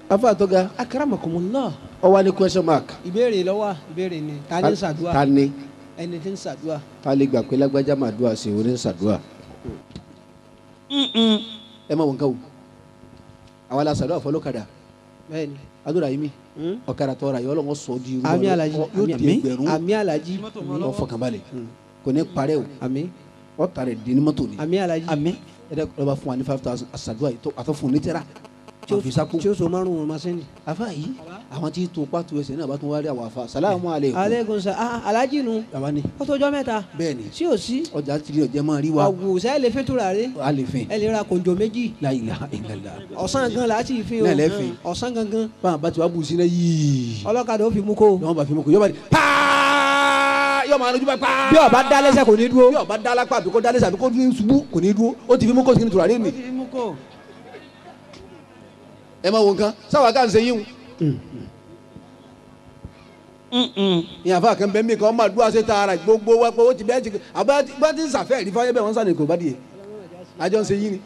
afa àtọ́ga akaramakumullah ọwọ́ ní question mark ìbéèrè lọ́wọ́ ìbéèrè ni ta ni ń ṣàdúrà ta ni ẹni tí ń ṣàdúrà. ta lè gbà pé lágbájá máa dúà sí orí ń ṣàdúà ẹ má wọn ká o àwọn aláṣàdúà fọlọ́kadà bẹ́ẹ̀ni. adúrà yìí mi Hmm? ọ̀kadà tọ́ra yọ ọlọ́wọ́ sọ di irú àmì ọlọ́- alaji ọ- yóò di ẹgbẹ̀rún àmì alaji ọ fọkànbalẹ̀ kò ní parẹ́ o àmì ọ̀tá rẹ̀ di ní mọ́tò ni àmì alaji àmì ẹ̀dá lọ́ba fún wa ní five thousand àṣàdúà yìí tó àtọ́ fún un ní tẹ́ra tí ó- àfisákò tí ó so márùn-ún masini. afa yìí àwọn tí tó pàtó ẹsẹ̀ náà bá tún wá rí àwọn afa salamu aleykum aleykum sa ah alaji nu baba ni ó tọjọ́ mẹ́ta bẹ́ẹ̀ ni sí ò sí ọjà tìrì ọjà máa rí wa àwùsá ẹ lè fi tura rẹ a lè fẹ́ ẹ lè ra kòǹjọ méjì la ilaha illallah ọ̀sán gan la ti fi o Náà lẹ́ fi. ọ̀sán gangan báwọn bá ti wá bù sí náà yìí ọlọ́kadà ó fi mú kó yọọ bá fi mú kó yọọ bá di paa yọọ máa lójú bá paa bí ọba dá lẹ́sẹ̀ kò ní dúró. bí ọba dá lápá àbí kó dá lẹ́sẹ̀ àbí kó ní ṣubú kò ní dúró ó ti fi mú kó sínú tùràrí mi fi mú kó. ẹ máa wo nǹkan sáwà ká ń ṣe yín ìyá àfa kan bẹ́ẹ̀ mi kan máa dúró ṣe tààrà gbogbo wa pé ó ti bẹ́ẹ̀ ti àbá bá ti ń sàfẹ́ rí fáyẹ́ bẹ́ẹ̀ wọ́n sàn ní kò bá di yẹ àjọ ń ṣe yín ni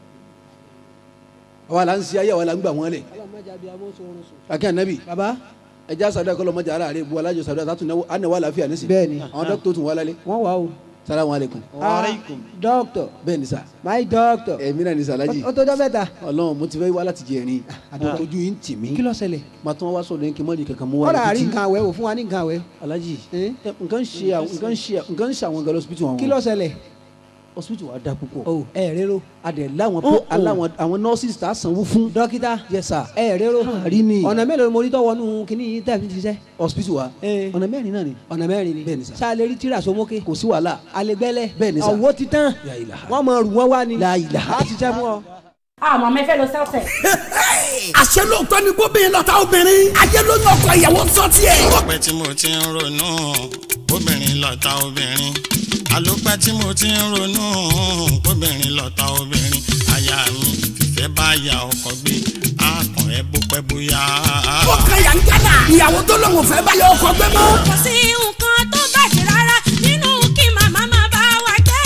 àwa là ń ṣe ayé àwa là ń gbà wọ́n lẹ̀ akẹ́ ànábì baba ẹja sàdúrà kọ́ lọ́mọdé ara rẹ̀ bu alájọ sàdúrà sàtún náwó ànáwó àlàáfíà nísìn Bẹ́ẹ̀ni. àwọn dókítà tún wà lálẹ́ wọ́n wà o. salamu aleykum Ah, doctor bẹ́ẹ̀ ni sà my doctor ẹ̀mí náà ni sàlájì ó tọjọ́ mẹ́ta. ọlọ́run mo ti fẹ́ wá láti jẹ ẹ̀rín ojú yìí ń tì mí kí ló ṣẹlẹ̀. màá tún wá sọ̀rọ̀ yín kí n mọ̀ ní kankan mú wá kọ́dà àrí títí. nǹkan àwẹ̀ wò fún wa ní nǹkan àwẹ̀. alájì Eh? ẹ, nǹkan ń ṣe àwọn nǹkan ń ṣe nǹkan ń ṣe àwọn gan lọ́sibítù àwọn kí ló ṣẹlẹ̀. hospital wa da púpọ̀ o ẹ rero. adẹ láwọn Oh, oh. aláwọn àwọn nurses tá a sanwó fún dókítà yes sir ẹ rero. rí ni ọ̀nà mélòó ni mo rí tọ́wọ́ nù kíní yìí tẹ̀ fi ṣiṣẹ́. hospital wa Eh. ọ̀nà mẹ́rin náà ni ọ̀nà mẹ́rin ni. Bẹ́ẹ̀ni sà. sáà lè rí tíra sómókè. kò sí wàhálà alegbẹ́lẹ̀. Bẹ́ẹ̀ni sà. ọ̀wọ́ ti tán. La ilaha. wọ́n mọ rù wọ́n wá ni. La ilaha. a ti jẹ́ fún ọ. àmọ́ mi fẹ́ lọ sẹ́ọ̀tẹ̀. àṣẹ lóòótọ́ ni bóbìnrin lọ́ta obìnrin ayé ló yan ọkọ ìyàwó sọ tiẹ̀. ọpẹ́ tí mo ti ń ronú obìnrin lọ̀tá obìnrin àlòpẹ́ tí mo ti ń ronú obìnrin lọ̀tá obìnrin aya mi fìfẹ́ bá ya ọkọ gbé àkàn ẹ bó pẹ́ bóyá. ó kan yà ń gánà ìyàwó tó lóun ò fẹ́ bá yọ ọkọ gbé mọ́. kò sí nǹkan tó bàjẹ́ rárá nínú kí màmá máa bá wa jẹ́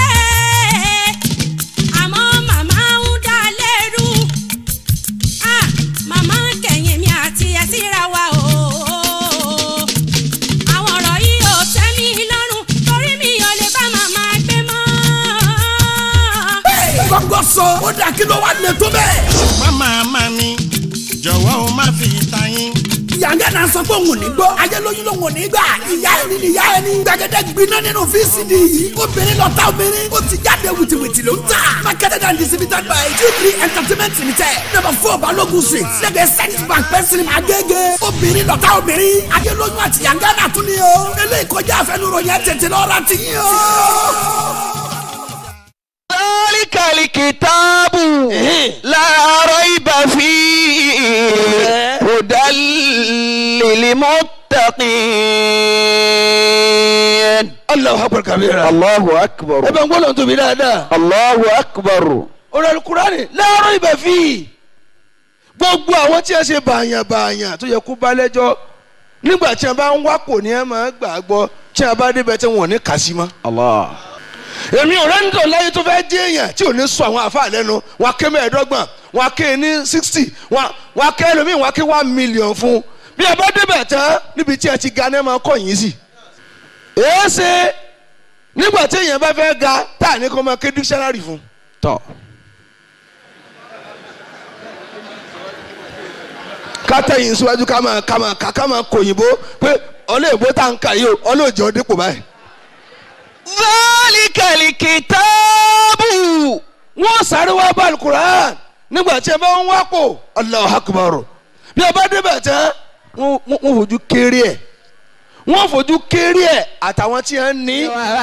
àmọ́ màmá ń dá lẹ́rù Ah, màmá kẹ̀yìn mi àti ẹ̀ síra wa o àwọn ọ̀rọ̀ yìí ò tẹ́ mi lọ́rùn torí mi ò lè bá màmá gbé mọ́. gbọ́ngàn sọ ó dà kí ló wà lè tó bẹ́ẹ̀. màmá màmá mi jọ̀wọ́ o má fi ta yín. yàngá náà sọ pé òun ò ní gbọ́ ayé lóyún lòun ò ní gbà ìyá ẹni ni ìyá ẹni gbàgede gbiná nínú vcd yìí obìnrin lọ́ta obìnrin ó ti jáde wìtìwìtì ló ń tà marketed and distributed by g3 entertainment limited number four balogun street lẹ́gbẹ̀ẹ́ central bank pẹ́sìlì agége obìnrin lọ́ta obìnrin ayé lóyún àti yàngá náà tún ni o eléyìí kọjá àfẹnuròyìn tètè lọ́ra ti yín o. ذلك الكتاب لا ريب فيه هدى للمتقين Allahu akbar kabira. الله أكبر ẹ bẹ ń gbọ́dọ̀ tóbi dáadáa. الله أكبر ọ̀rọ̀ alukurani láàárọ̀ ibẹ̀ fi gbogbo àwọn tí a ṣe bàyàn bàyàn tó yẹ kó bá lẹ́jọ́ nígbà tí a bá ń wá kò ní ẹ máa gbà gbọ́ tí a bá débẹ̀ tí wọ́n ní kà sí mọ́. الله èmi ò rẹ́ni tó láyé tó fẹ́ jẹ́ èèyàn tí ò ní sọ àwọn àfa lẹ́nu wọn ké mẹ́ẹ̀ẹ́dọ́gbọ̀n wọn ké ní sixty wọn ké ẹlòmíì wọn ké one million fún bí a bá débẹ̀ tán níbi tí a ti ga ní ẹ máa kọ́ yín sí. èé ṣe nígbà tí èèyàn bá fẹ́ ga tá à ní kó máa ké dictionary fún. طب ká tẹ̀yìn síwájú ká máa ká máa ká ká máa kòyìnbó pé ọlọ́ọ̀bó tá n kà yìí o ọlọ́ọ̀jọ́ dípò báyìí. ذلك الكتاب wọ́n sáré wá bá alukur'an nígbà tí ẹ bá ń wá pò Allahu akbar bí ẹ bá débẹ̀ tán wọ́n wọ́n- wọ́n fojú kéré ẹ̀ wọ́n fojú kéré ẹ̀ àtàwọn tí ẹ ń ní.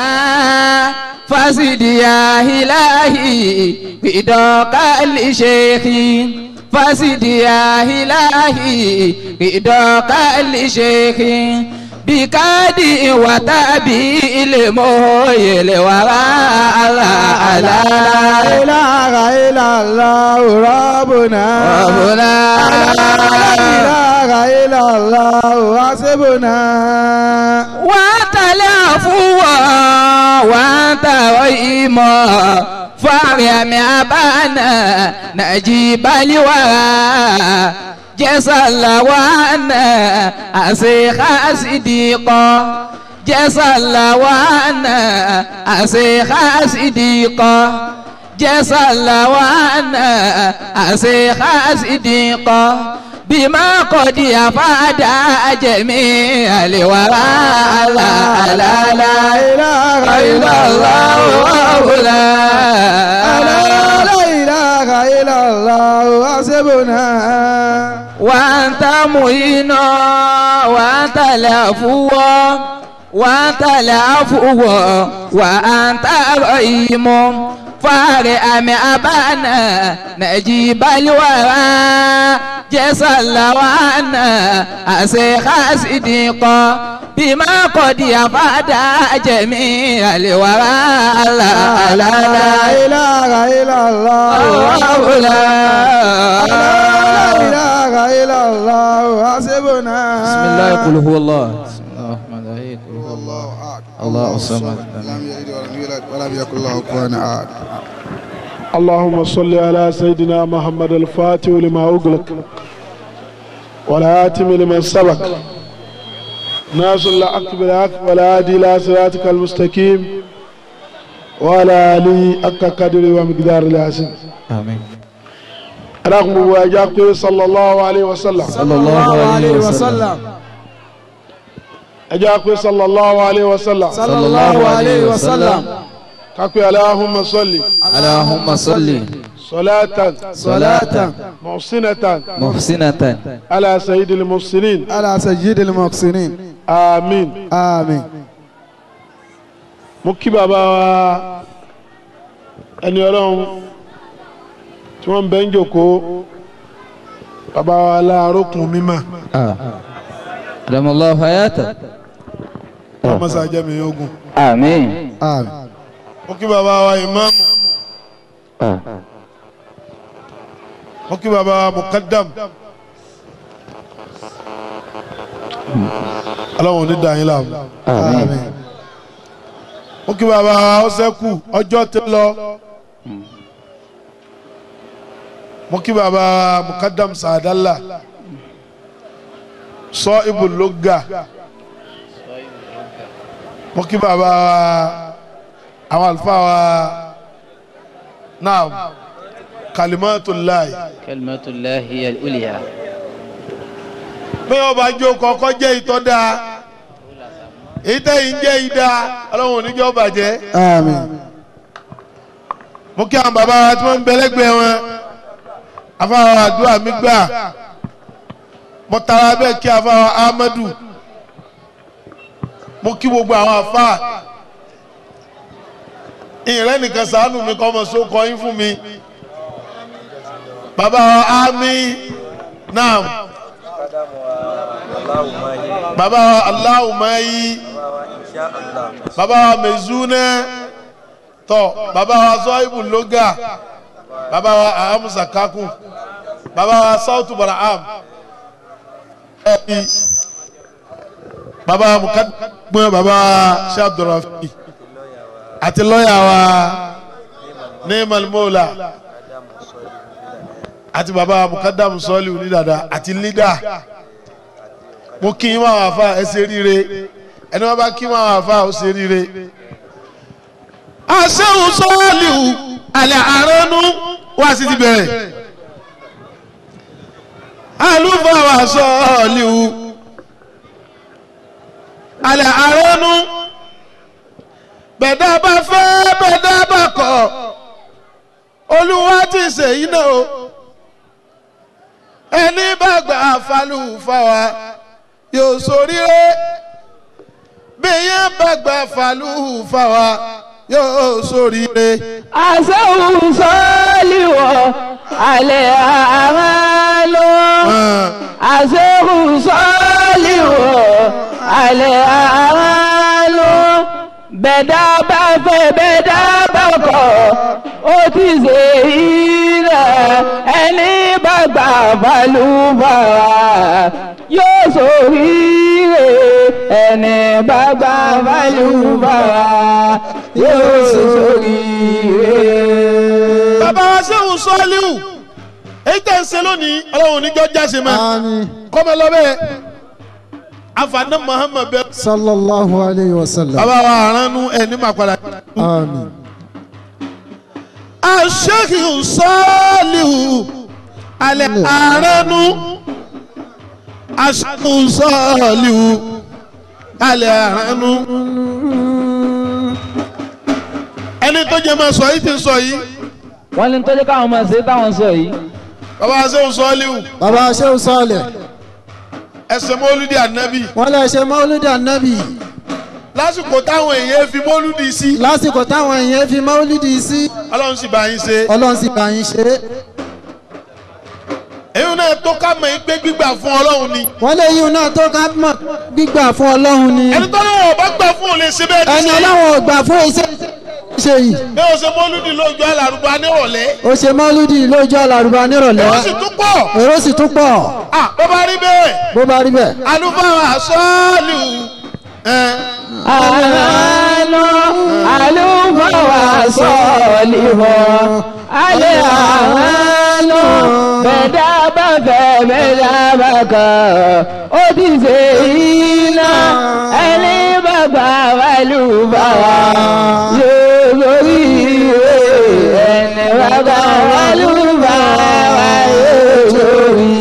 فاسدي يا إلهي بدوك لشيخ فاسدي يا إلهي بدوك لشيخ بكادي وتابيل مويل وراء لا إله إلا الله ربنا ربنا لا إله إلا الله حسبنا وأنت العفو وأنت رحيم فارحم أبانا نجيب الورى jẹ́sàlàwánà àṣekà sídìkọ́ jẹ́sàlàwánà àṣekà sídìkọ́ jẹ́sàlàwánà àṣekà sídìkọ́ bímá kọ́dí àfáàdà jẹ̀mí àlèwàrà àlàálà ìlàlá ìlàlá òwúlà. وأنت معين وأنت العفو وأنت العفو وأنت رحيم فارئ من أبانا نجيب الورى جسل وانا أسيخ صديقا بما قد يفاد جميع الورى لا لا لا إله إلا الله الله لا إله إلا الله حسبنا بسم الله قل هو الله بسم الله الرحمن الرحيم قل هو الله الله الصمد لم يلد ولم يولد ولم يكن له كفوا أحد اللهم صل على سيدنا محمد الفاتح لما أغلق والهاتم لمن سبق ناس الحق بالحق والهادي إلى صراطك المستقيم وعلى آله حق قدر ومقدار العظيم آمين رغم واجاك صلى الله عليه وسلم صلى الله عليه وسلم أجاك صلى الله عليه وسلم صلى الله عليه وسلم كاكو اللهم صل اللهم صل صلاة صلاة محسنة محسنة على سيد المحسنين على سيد المحسنين آمين آمين mo kí bàbá wa ẹni ọlọ́run tí wọ́n ń bẹ́ ń jòkó bàbá wa láàárọ̀ kùn mímọ́ آه. أدام الله حياته ọmọọsà jẹ́mi ogun آمين آمين mo kí bàbá wa ìmáàmù mo kí bàbá wa mukadam ọlọ́run ò ní dàn yín láàmú آمين mo kí bàbá wa ọsẹ́kù ọjọ́ tó lọ mo kí bàbá wa mukadam sàdálà sọ ibùlógà mo kí bàbá wa àwọn àlùfáà wa náà kalimatullahi كلمة الله هي الأولياء bí wọn bá jó kọkọ jẹ́ ìtọ́ dáa èyí tẹ́yìn jẹ́ ìdá ọlọ́run oníjọ́ bàjẹ́ آمين mo kí àwọn bàbá wa tí wọ́n ń bẹ lẹ́gbẹ̀ẹ́ wọn afáwọn àdúrà mi gbà mo tara bẹ́ẹ̀ kí afáwọn Ahmadu mo kí gbogbo àwọn afá ìrẹ́ nìkan ṣàánú mi kọ́ ọmọ sókọ yín fún mi bàbá wa Ami náà bàbá wa Aláwùmáyí bàbá wa Mezuna tọ bàbá wa Zọ́ìbù Lóga bàbá wa Ahamusa Kakun bàbá wa Sautu Baraham ẹbí bàbá wa Mukadumọ bàbá wa Sheikh Abdulrafi àti lọ́yà wa Neemal Mola àti bàbá wa Mukadamu Sọ́ọ̀lì onídàdà àti lídà mo kí yín máa wà fà ẹ ṣe ríire ẹni wọn bá kí máa wà fà ó ṣe ríire asẹ́hùn sọ́ọ́lìhù alẹ́ àránú wá sí ti bẹ̀rẹ̀ alúfàwà sọ́ọ́lìhù alẹ́ àránú bẹ̀dá bá fẹ́ bẹ̀dá bá kọ̀ olúwa ti ṣèyí náà o ẹni bá gbà falùfàwà yóò ṣoríire bí yẹn bá gbà falùfàwà yóò ṣoríire. àṣehùn sọ́ọ́lìwọ̀ alẹ́ àmàlò àṣehùn sọ́ọ́lìwọ̀ alẹ́ àmàlò bẹ̀dá bá fẹ́ bẹ̀dá bá kọ̀ ó ti ṣe ilẹ̀ ẹni bá gbà balùbàrà yóò ṣoríire ẹni bá gbà balùbàrà yóò ṣoríire. bàbá wa sẹ́hùn sọ́ọ́líhù èyí tẹ̀ ń ṣe lónìí ọlọ́run oníjọ́ jáse mọ́ kọ́mọ lọ́bẹ̀ afaná muhammed bẹ. sallallahu alayhi wa sallam. bàbá wa aránú ẹni máa padà. àmín. aṣèkìú sọ́ọ̀lìhù alẹ́ aránú aṣèkìú sọ́ọ̀lìhù alẹ́ aránú. ẹni tó jẹ́ máa sọ yìí ti sọ yìí. wọ́n ní tọ́jú káwọn máa ṣe táwọn sọ yìí. bàbá aṣèkìú sọ́ọ̀lìhù. bàbá aṣèkìú sọ́ọ̀lẹ̀. ẹsẹ̀ mọ́lúdì ànábì. wọ́n lè ṣe mọ́lúdì ànábì. lásìkò táwọn èèyàn fi mọ́lúdì sí. lásìkò táwọn èèyàn fi mọ́lúdì sí. ọlọ́run sì bá yín ṣe. ọlọ́run sì bá yín ṣe. èyí náà tó ká mọ̀ pé gbígbà fún ọlọ́run ni. wọ́n lè yíun náà tó ká mọ̀ gbígbà fún ọlọ́run ni. ẹni tó lọ́wọ́ ọba gbà fún òun lè ṣe bẹ́ẹ̀ ní ẹni ọlọ́run ò gbà fún iṣẹ́ ṣe yìí. bí o ṣe mọ́lúdì lójú alárùbá nírọ̀lẹ́. ó ṣe mọ́lúdì lójú alárùbá nírọ̀lẹ́. èrò sì tún pọ̀. èrò sì tún pọ̀. à bó bá rí bẹ́ẹ̀. bó bá rí bẹ́ẹ̀. alúfáà sọ́ọ̀lù. àlọ́ àlùfáà sọ́ọ̀lì wọ̀ alẹ́ àlọ́ bẹ̀dá bá fẹ́ bẹ̀dá bá kàn ó ti ṣe iná ẹni bá gbà wà lùbáwà yóò lórí ẹni bá gbà wà lùbáwà yóò lórí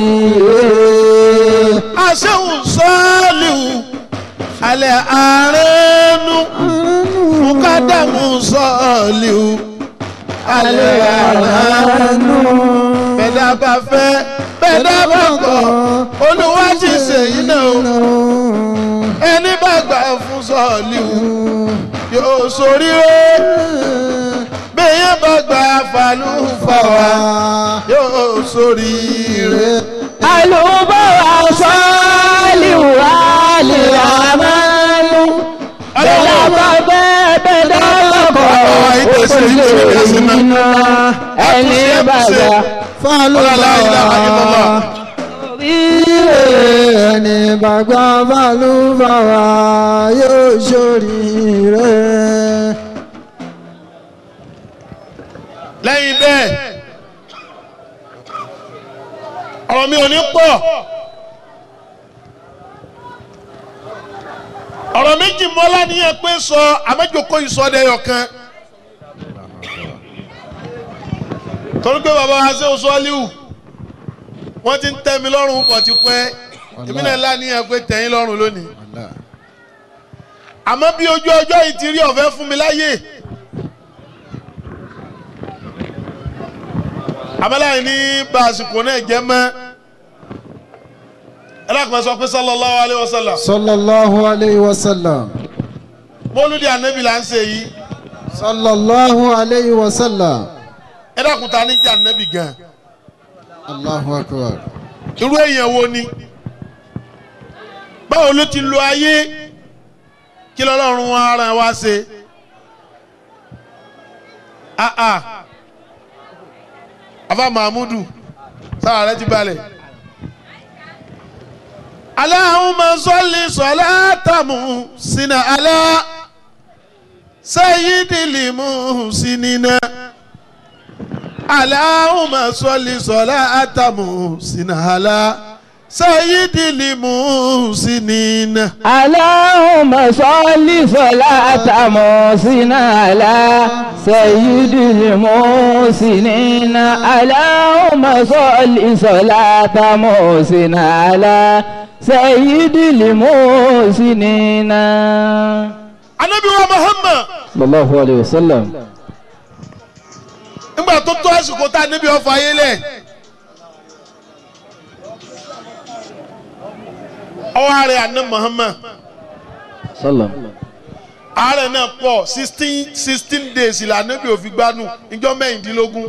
àṣehùn sọ́ọ̀lù alẹ́ àárẹ̀nù mukadamu sọ́ọ̀lù alẹ́ àárẹ̀nù bẹ́ẹ̀dá bá fẹ́ bẹ́ẹ̀dá bá kọ̀ olúwa ti ṣèyí náà o ẹni bá gbà fún sọ́ọ̀lù yóò ṣoríire bẹ́ẹ̀ bá gbà fàlùfàwà yóò ṣoríire. àlùbọ̀wà sọ́ọ̀lì wà lè àmàlù bẹ́ẹ̀ bá bẹ́ẹ̀ bẹ́ẹ̀ lọ́kọ̀ òṣèlú iná ẹni bàbá fàlùfàwà ẹni bàgbà fàlùfàwà yóò ṣoríire. lẹ́yìn bẹ́ẹ̀ ọ̀rọ̀ mi ò ní pọ̀ ọ̀rọ̀ méjì mọ́lá ní ẹ pé sọ àmẹ́jọkọ́ ìsọdẹ̀yọ̀ kan torí pé bàbá wa ṣe oṣù ọ́líwù wọ́n ti ń tẹ́ mi lọ́rùn pọ̀ ti pẹ́ èmi náà lá ní ẹ pé tẹ̀yìn lọ́rùn lónìí àmọ́ bí ojú ọjọ́ yìí ti rí ọ̀fẹ́ fún mi láyè. abẹ́láyìn ní bá àsìkò náà jẹ́ mọ́ ẹlẹ́kùnrin sọ pé sallallahu alayhi wa sallam. sallallahu alayhi wa sallam. mọ́lúdì ànábì là ń ṣe yìí. sallallahu alayhi wa sallam. ẹ dákun ta ní jẹ́ ànábì gan. allahu akbar. irú èèyàn wo ni. báwo ló ti lo ayé kí lọ́lọ́run ara wa ṣe. ah ah afa mahmudu sára rẹ ti balẹ̀. Allahumma salli salatamu sina ala sayyidil muhsinina. Allahumma salli salatamu sina ala sayyidil muhsinina. Allahumma salli salatamu sina ala. سيد المحسنين اللهم صل صلاة محسن على سيد المحسنين Ànábì wa Muhammad. sallallahu alayhi wa sallam. nígbà tó tó àsìkò tá a níbi ọfọ ayé lẹ. ọwọ́ ààrẹ àná Muhammad. sallam. ààrẹ náà pọ̀ sixteen sixteen days ìlànà bí òfin gbanú ìjọ mẹ́rìndínlógún.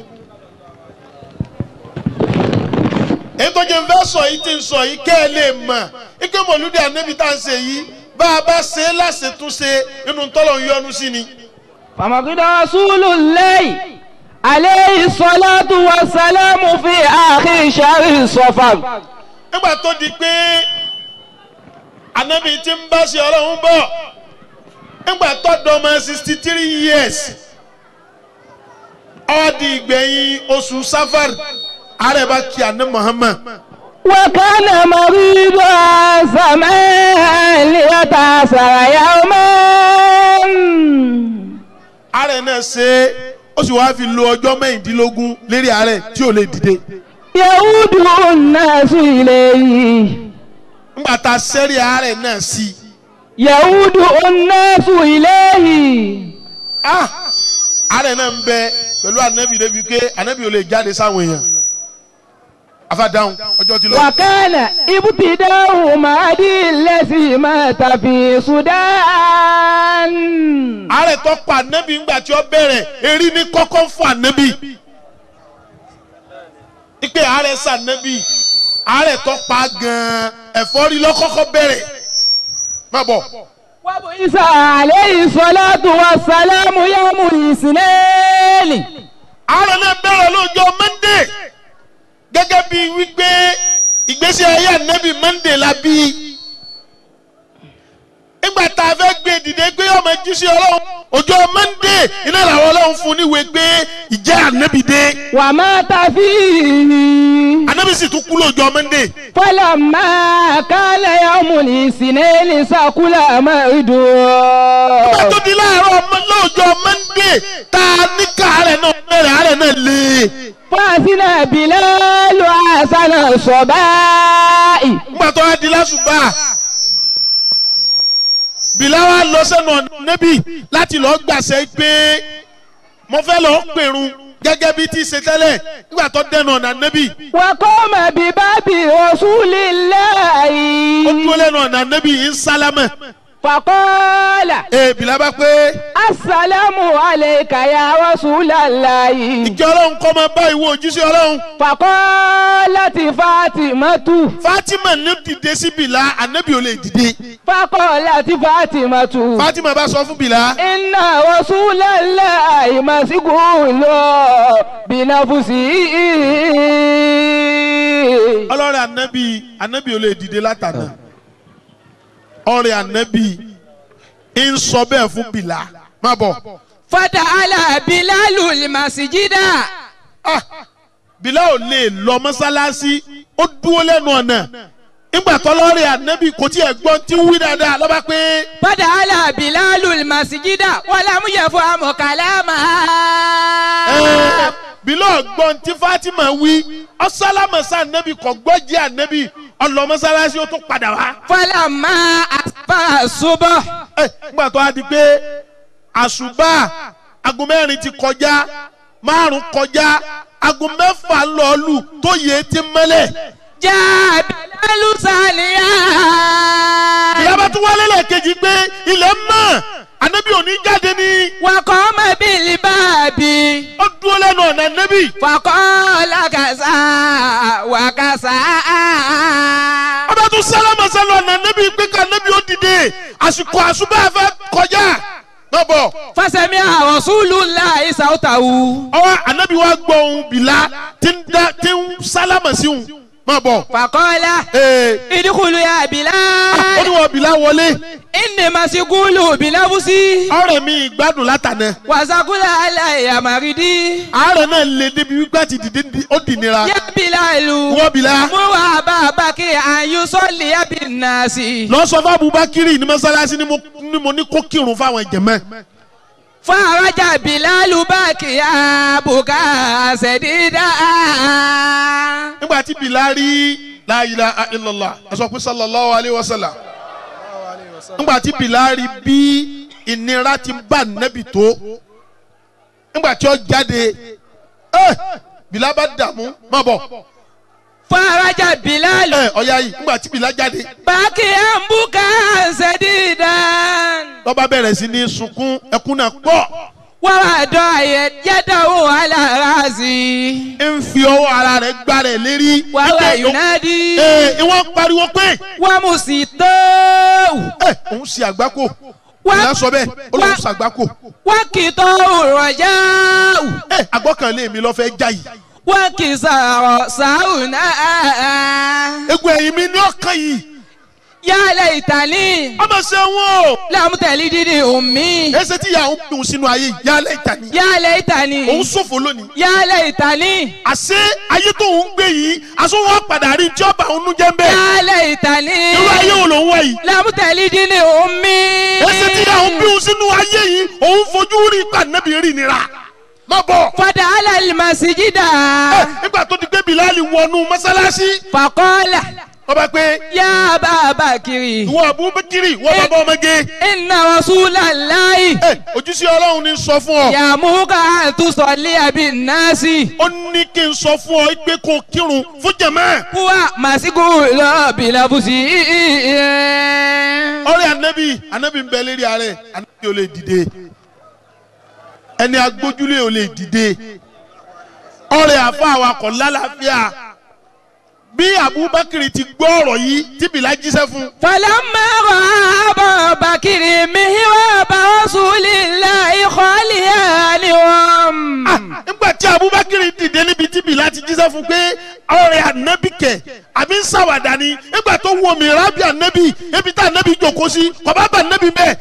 èyí tó jẹ́ ń fẹ́ sọ yìí ti ń sọ yìí kẹ́ ẹ lè mọ̀ ike mọ̀lúdì ànábì tá à ń ṣe yìí bá a bá ṣe é láṣetúnṣe inú tọ́lọ̀ ń yọnu sí ni. فمقد رسول الله عليه الصلاة والسلام في آخر شهر صفر nígbà tó di pé ànábì ti ń bá ṣe ọlọ́run bọ̀ nígbà tó dọ́mọ sixty three years ó di ìgbẹ̀yìn oṣù safar ààrẹ bá kí àná Muhammad وكان مريضا سمعا ليتأثر يوما ààrẹ náà ṣe é ó sì wáá fi lo ọjọ́ mẹ́rìndínlógún lérí ààrẹ tí ò lè dìde يعود الناس إليه ńgbà tá a sẹ́rí ààrẹ náà sí i يعود الناس إليه ah ààrẹ náà ń bẹ pẹ̀lú ànábì débi pé ànábì ò lè jáde sáwọn èèyàn afadáhùn ọjọ́ ti lọ. وكان ابتداء مهدي الذي مات في السودان ààrẹ tó pa ànábì ńgbà tí ó bẹ̀rẹ̀ erí ní kọ́kọ́ fún ànábì ipe ààrẹ sànábì ààrẹ tó pa gan-an ẹ̀fọ́rí lọ́kọ́kọ́ bẹ̀rẹ̀ má bọ̀. وبعث عليه الصلاة والسلام يوم الاثنين ààrẹ náà bẹ̀rẹ̀ lọ́jọ́ mọ́ndé gẹ́gẹ́ bí wípé ìgbésí ayé ànábì mọ́ndé la bí nígbà tá a fẹ́ gbé dìde pé ọmọ jíṣẹ́ ọlọ́run ọjọ́ mọ́ndé iná làwọn ọlọ́run fún níwèé pé ìjẹ́ ànábì dé ومات فيه ànábì sì tún kú lọ́jọ́ mọ́ndé فلما كان يوم الاثنين سكل مرده nígbà tó di láàárọ̀ ọmọ- lọ́jọ́ mọ́ndé tá a ní ká àárẹ̀ náà bẹ̀rẹ̀ àárẹ̀ náà lé فأذن بلال حسن الصباء nígbà tó wá di lásùbà bìláwá lọ sẹ́nu ọ̀nà nẹ́bì láti lọ́ọ́ gbàṣẹ pé mo fẹ́ lọ́ọ́ pèrun gẹ́gẹ́ bí tí ṣe tẹ́lẹ̀ nígbà tó dẹnu ọ̀nà nẹ́bì وقام بباب رسول ó الله dúró lẹ́nu ọ̀nà nẹ́bì ń sálámẹ̀ فقال ee bìlá bá pé السلام عليك يا رسول الله ìjọ ọlọ́run kọ́ máa bá ìwọ òjíṣẹ́ ọlọ́run فقالت فاطمة Fatima ní dìde sí bìlá ànẹ́bì ò lè dìde فقالت فاطمة Fatima bá sọ fún bìlá إن رسول الله مسجون بنفسه ọlọ́rẹ̀ ànẹ́bì ànẹ́bì ò lè dìde látàná ọ̀rẹ́ ànẹ́bì ń sọ bẹ́ẹ̀ fún bìlá má bọ̀. فتعالى بلال المسجد Ah, bìlá ò lè lọ mọ́sálásí ó dúró lẹ́nu ọ̀nà nígbà tọ́lọ́rẹ̀ ànẹ́bì kò tí ẹ̀ gbọ́n tí ń wí dáadáa lọ́ba pé فتعالى بلال المسجد ولم يفهم كلامها ẹ̀, bìlá ọ̀gbọ́n tí Fatima wí ọ̀sálámọ̀sá ànẹ́bì kò gbọ́ jẹ́ ànẹ́bì ọlọ mọ́sálásí ó tún padà wá. فلما أصبح الصبح Ẹ̀, nígbà tó a di pé àṣùbà aago mẹ́rin ti kọjá márùn kọjá aago mẹ́fà lọ́ọ̀lù tó yẹ ti mẹ́lẹ̀. جاء بلال ساليا ìyábá tún wálé lẹ́ẹ̀kejì pé ilẹ̀ mọ́ ànábì òní jáde ní. وقام بالباب ó dúró lẹ́nu ọ̀nà ànábì. فقال كذا وكذا ọba tún sálámà sálọ ọ̀nà ànábì pé ká ànábì ó dìde àsìkò àṣùbà fẹ́ kọjá. náà bọ̀ فسمع رسول الله صوته ọwọ́ ànábì wa gbọ́ ohun bìlá tí ń dá- tí ń sálámà sí òun. máa bọ̀. فقال ee ادخلوا يا ó بلال ní wọn bìlá wọlé. إني مسجون بنفسي ọ̀rẹ́ mi ìgbádùn látànà. وسقل علي مريدي àárẹ̀ náà lè débi wípé àti dìde ní- ó dì nira. يا بلال wọ́n bìlá. مر أبا بكر أن يصلي بالناس lọ sọ fún Abubakiri ní mọ́sálásí ni mo- ni mo ní kó kírun fáwọn jẹ̀mẹ́. فرجع بلال باكيا بكاء سديدا nígbà tí bìlá rí la ilaha illallah ẹ sọ pé sallallahu alayhi wa sallam. nígbà tí bìlá rí bí ìnira ti bá nẹ́bì tó. nígbà tí ó jáde ẹ bìlá bá dààmú má bọ̀. فرجع بلال ẹ ọ̀ya yìí nígbà tí bìlá jáde. باكيا بكاء سديدا lọ́ba bẹ̀rẹ̀ sí ní sunkún ẹkún náà pọ̀. ووضع يده على راسي ń fi ọwọ́ ara rẹ̀ gbá rẹ̀ lérí. وهو ينادي ee ìwọ́n pariwo pé ومسيطه ẹ òun ṣe àgbákò. ìyá sọ bẹ́ẹ̀ ó lóun ṣe àgbákò. وكتاه الرجاء ẹ àgbọ́kànlé mi lọ́ fẹ́ já yìí. وكسر ساونا egun ẹ̀yìn mi ní ọkàn yìí. يا ليتني ọmọ ṣe wọn o. لم تلدني أمي ẹsẹ̀ tí ìyá òun dùn sínú ayé yìí yálẹ̀ ìta ni. يا ليتني òun ṣòfò lónìí. يا ليتني àṣé ayé tó ń gbé yìí aṣọ wọn padà rí tí ọba òun jẹ́ ń bẹ́ẹ̀. يا ليتني irú ayé wo ló ń wá yìí. لم تلدني أمي ẹsẹ̀ tí ìyá òun bí òun sínú ayé yìí òun fojú rí ipa nẹ́bí rí nira. má bọ̀. فدخل المسجد nígbà tó ti gbé bilali wọnú mọ́sálásí. فقال ọba pé يا أبا بكر ìwọ abubakiri ìwọ bàbá ọmọge. إن رسول الله ojúṣe ọlọ́run ní sọ fún ọ. يأمرك أن تصلي بالناس ó ní kí n sọ fún ọ pé kó kírun fún jẹ̀mọ́. هو مسجد بلبسه ọ̀rẹ́ anabi anabi ń bẹ lérí ààrẹ anabi ò lè dìde ẹni agbójúlé ò lè dìde ọ̀rẹ́ àfa awakọ̀ lálàáfíà bí abubakar ti gbọ́ ọ̀rọ̀ yìí tí bìlá jíṣẹ́ fún. فلما رأى أبا بكر مهراب رسول الله خاليا لهم nígbà tí abubakar dìde níbi tí bìlá ti jíṣẹ́ fún pé ọ̀rẹ́ anabi kẹ̀ àbí ń ṣàwàdà ni nígbà tó wọ mìíràn bí anabi ebi tá anabi jòkó sí kò bá bá anabi bẹ́ẹ̀.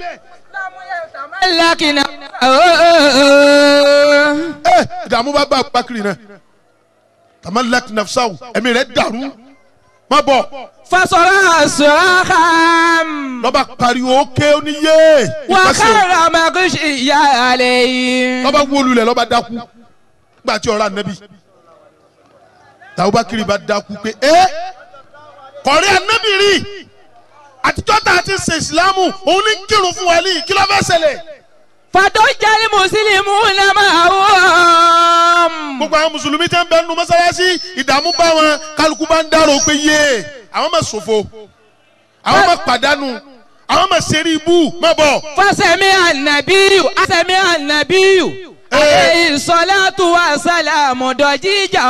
لكن ẹ ìdààmú bá bá abubakar náà tamalak nafsaw ẹ̀mí rẹ̀ dàrú má bọ̀. فصرع صراخا lọ́ba pariwo ké oníyé وخر مغشيا عليه lọ́ba wólulẹ̀ lọ́ba dákú nígbà tí ọ̀rọ̀ anabi tàbúbákiri bá dákú pé ẹ kọ̀rí anabi rí àtijọ́ tá a ti ṣe ìsìlámù òun ní kírun fún wa ní kí ló fẹ́ ṣẹlẹ̀. فضج المسلمون معهم gbogbo àwọn mùsùlùmí tẹ́ ń bẹ nínú mọ́sálásí ìdààmú bá wọn kálukú bá ń dárò pé yé àwọn máa ṣòfò àwọn máa pàdánù àwọn máa ṣeré ibú má bọ̀. فسمع النبي سمع النبي عليه الصلاة والسلام ضجيجا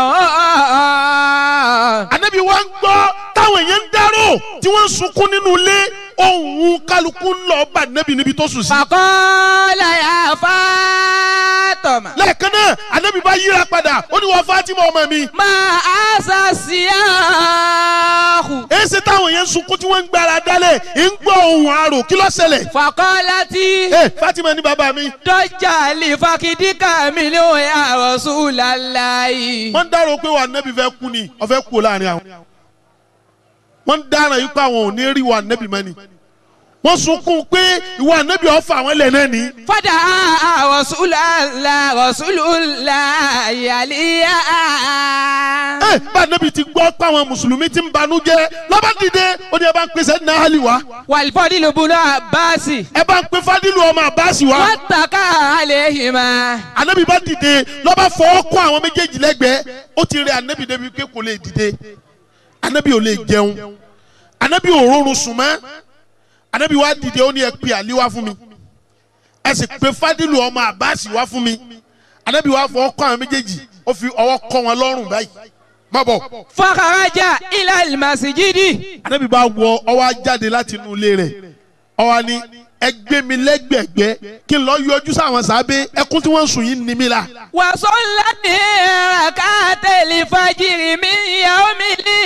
anabi wa ń gbọ́ táwọn èèyàn ń dárò tí wọ́n ń sunkún nínú ilé ohun kálukú ń lọ bá anabi níbi tó sùn sí. فقال يا فاطمة lẹ́ẹ̀kan náà anabi bá yíra padà ó ní wọ́n fatima ọmọ mi. ما أسى السياح èsì táwọn èèyàn ń sunkún tí wọ́n ń gbára dálẹ̀ ń gbọ́ ohun àrò kí ló ṣẹlẹ̀. فقالت ẹ fatima ní bàbá mi. ضج لفخذك منه يا رسول الله wọ́n ń dárò pé wà anabi fẹ́ kú ni ó fẹ́ kú láàrin àwọn. wọ́n ń dárò yìí pé àwọn ò ní rí wà anabi mọ́ ni. wọ́n sunkún pé ìwà anabi ọ̀fà àwọn ilẹ̀ náà ni. فدعا رسول الله رسول الله عليا ẹ bá anabi ti gbọ́ pé àwọn mùsùlùmí ti ń banújẹ́ lọ́ba dìde ó ní ẹ bá ń pèsè ní ahali wa. والفضل بن عباس ẹ bá ń pe fadilu ọmọ abasi wa. واتكى عليهما anabi bá dìde lọ́ba fọwọ́ kọ́ àwọn méjèèjì lẹ́gbẹ̀ẹ́ ó ti rẹ anabi débi pé kò lè dìde anabi ò lè jẹun anabi ò rọrùn sùn mọ́ anabi wá dìde ó ní ẹ pe àlí wá fún mi ẹ sì pe fadilu ọmọ abasi wá fún mi anabi wá fọwọ́ kọ́ àwọn méjèèjì ó fi ọwọ́ kọ́ wọn lọ́rùn báyìí má bọ̀ فخرج إلى المسجد anabi bá wọ ọwọ́ á jáde láti inú ilé rẹ̀ ọwọ́ ni ẹ gbé mi lẹ́gbẹ̀gbẹ́ kí n lọ yọjú sáwọn sábẹ́ ẹkún tí wọ́n ń sùn yìí ní mi la. وصلى ركعت الفجر من يوم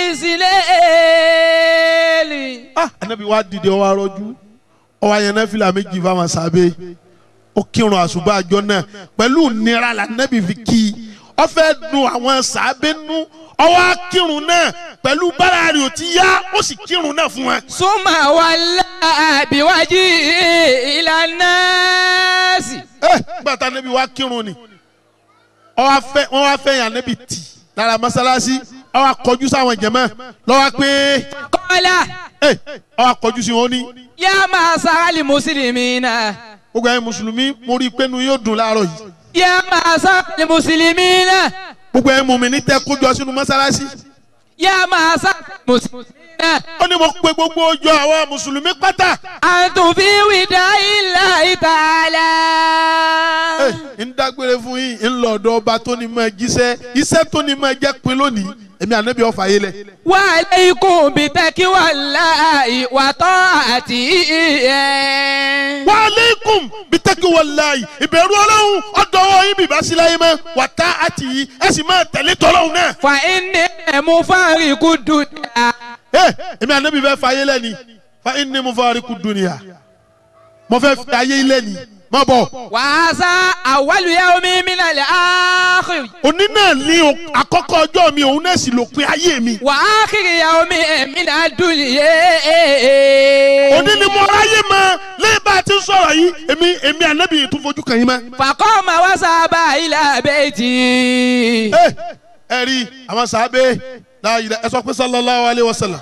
الإسلام ah anabi wa dìde ọwọ́ arọ́jú ọwọ́ ayẹyẹ fìlà méjì fáwọn sábẹ́ ó kírun àṣùbà àjọ náà pẹ̀lú nira la anabi fi kí i ó fẹ́ dùn àwọn sábẹ́ nú ọwọ́ akírun náà pẹ̀lú bára rẹ̀ ò ti yá ó sì kírun náà fún wa. ثم ولى بوجهه إلى الناس ẹ gbàtà anabi wa kírun ni ọwọ́ afẹ́ wọ́n wá fẹ́ yàn anabi tì lára mọ́sálásí ọwọ́ akọjú sáwọn jẹ̀mọ́ lọ́wọ́ pé قال ẹ ọwọ́ akọjú sí wọn ó ní. يا معشر المسلمين gbogbo ẹ̀yin mùsùlùmí mo rí i pé inú yóò dùn láàárọ̀ yìí يا معشر المسلمين gbogbo ẹ̀yin mùmínì tẹ́ kójọ sínú mọ́sálásí يا معشر المسلمين ó ní mo pe gbogbo ọjọ́ àwọn mùsùlùmí pátá أنتم في وداع الله تعالى ń dágbére fún yín ń lọ ọ̀dọ̀ ọba tó ní máa jíṣẹ́ iṣẹ́ tó ní máa jẹ́ pin lónìí èmi ànábì ọ̀fà yé lẹ̀. وعليكم بتقوى الله وطاعته wa aleikum bitaki walayi ìbẹ̀rù ọlọ́run ọ̀dọ́wọ́ yín bìbá sí láyé mọ́ wà tá àti yìí ẹ sì máa tẹ̀lé tọ́lọ́run náà. فإني مفارق الدنيا ẹ èmi ànábì fẹ́ fà yé lẹ̀ ni fa inni mufariqu dunya mo fẹ́ fi ayé ilé ni má bọ̀. wàásà awwalu yawmi minal akhir. òní náà ní o- àkọ́kọ́ ọjọ́ mi òun náà sì lópin ayé mi. wa akhir yawmi minad dunya. òní ni mo ráyè mọ lẹ́yìn bá a ti ń sọ̀rọ̀ yìí èmi èmi ànábì yìí tún fojú kàn yín mọ́. faqama wa saba ila bayti. ẹ ẹ rí àwọn sàábé láàyè ẹ sọ pé sallallahu alayhi wa sallam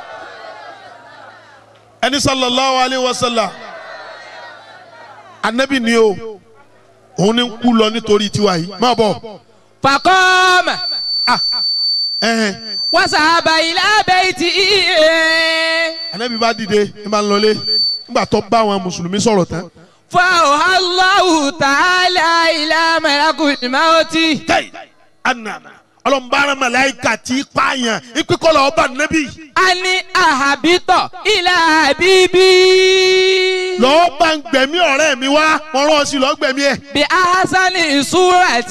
ẹni sallallahu alayhi wa sallam ànábì ni o òun ni ń kú lọ nítorí tiwa yìí má bọ̀. faqama ẹhẹn wa saba ila bayti. ànábì bá dìde ẹ máa ń lọlé nígbà tó bá àwọn mùsùlùmí sọ̀rọ̀ tán. فأوحى الله تعالى إلى ملك الموت anana ọlọmọbaara malayika ti pààyàn ìpínkọlọ ọba nẹbi. أن أهبط إلى حبيبي lọ́ọ́ bá ń gbẹ̀mí ọ̀rẹ́ mi wá wọ́n rán ọ sí lọ́ọ́ gbẹ̀mí ẹ̀. بأحسن صورة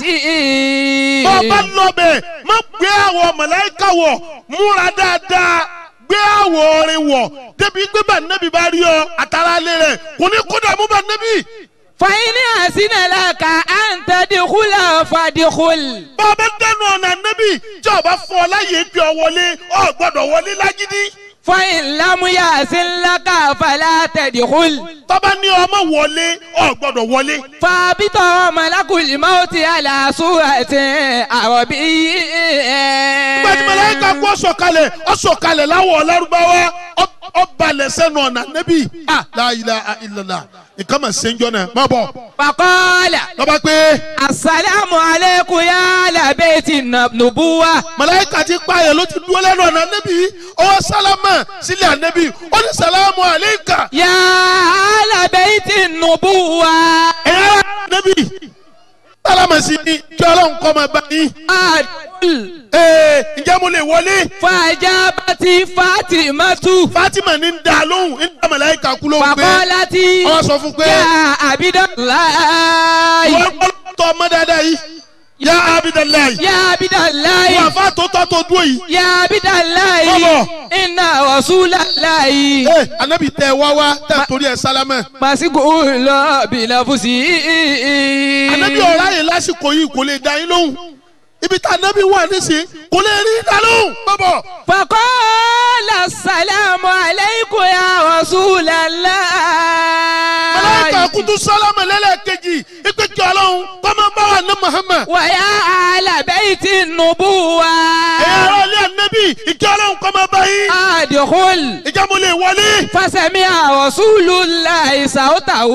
ọba lọ́bẹ̀ má gbé àwọ̀ malayika wọ̀ múra dáadáa gbé àwọ̀ orin wọ̀ débi pé bá nẹbi bá rí ọ àtàrà alẹ́ rẹ̀ kò ní kó dààmú bá nẹbi. فإن أحسن لك أن تدخل فادخل bàbá dẹnu ọ̀nà nẹbi tí ọba fún ọ láyé gbé ọ wọlé ọ gbọ́dọ̀ wọlé lágídí. فإن لم يحسن لك فلا تدخل tọ́ba ní ọmọ wọlé ọ gbọ́dọ̀ wọlé. فابط ملك الموت على صورة عربي gbẹ̀dì mẹlẹ́ka kú ọ̀sọ̀kalẹ̀ ọ̀sọ̀kalẹ̀ láwọ̀ ọ̀lárúbáwá ọ̀balẹ̀ sẹ́nu ọ̀nà nẹ́bí la ilaha illallah nǹkan mà ṣe ń jọ náà má bọ̀. فقال lọ́ba pé السلام عليكم يا أهل بيت النبوة mẹlẹ́ka ti pààyàn ló ti dúró lẹ́nu ọ̀nà nẹ́bí ọwọ́ sálámà sílẹ̀ ànẹ́bí ó ní sàlámù àlẹ́kà يا أهل بيت النبوة ẹ̀yà nẹ́bí sálámà sí ni kí ọlọ́run kọ́ máa bá yín. أدخل ee ǹjẹ́ mo lè wọlé. فأجابت فاطمة fatima ní ń da lóhùn ń da mẹlẹ́ka kú lóhùn pé فقالت ọwọ́ sọ fún pé يا عبد الله wọ́n tọ́ ọmọ dáadáa yìí yá abidalayi. يا عبد الله wọ́n àfa tó tọ́ tó dúró yìí. يا عبد الله Bọ́bọ̀. إن رسول الله ee anabi tẹ wá wá tẹ torí ẹ sálámẹ. مسجون بنفسه anabi ọ̀rá yìí lásìkò yìí kò lè da yín lóhùn ibi tá anabi wà nísìnyí kò lè rí da lóhùn. bọ́bọ̀ فقال السلام عليكم يا رسول الله mẹlẹ́ka kutu sálámẹ lẹ́lẹ́kejì ipe kí ọlọ́run kọ́mọ bá wà ní muhammed. ويا أهل بيت النبوة ẹ̀yà ọ̀rọ̀ ilé anabi ìkí ọlọ́run kọ́mọ bá yín. أدخل ìjà mo lè wọlé. فسمع رسول الله صوته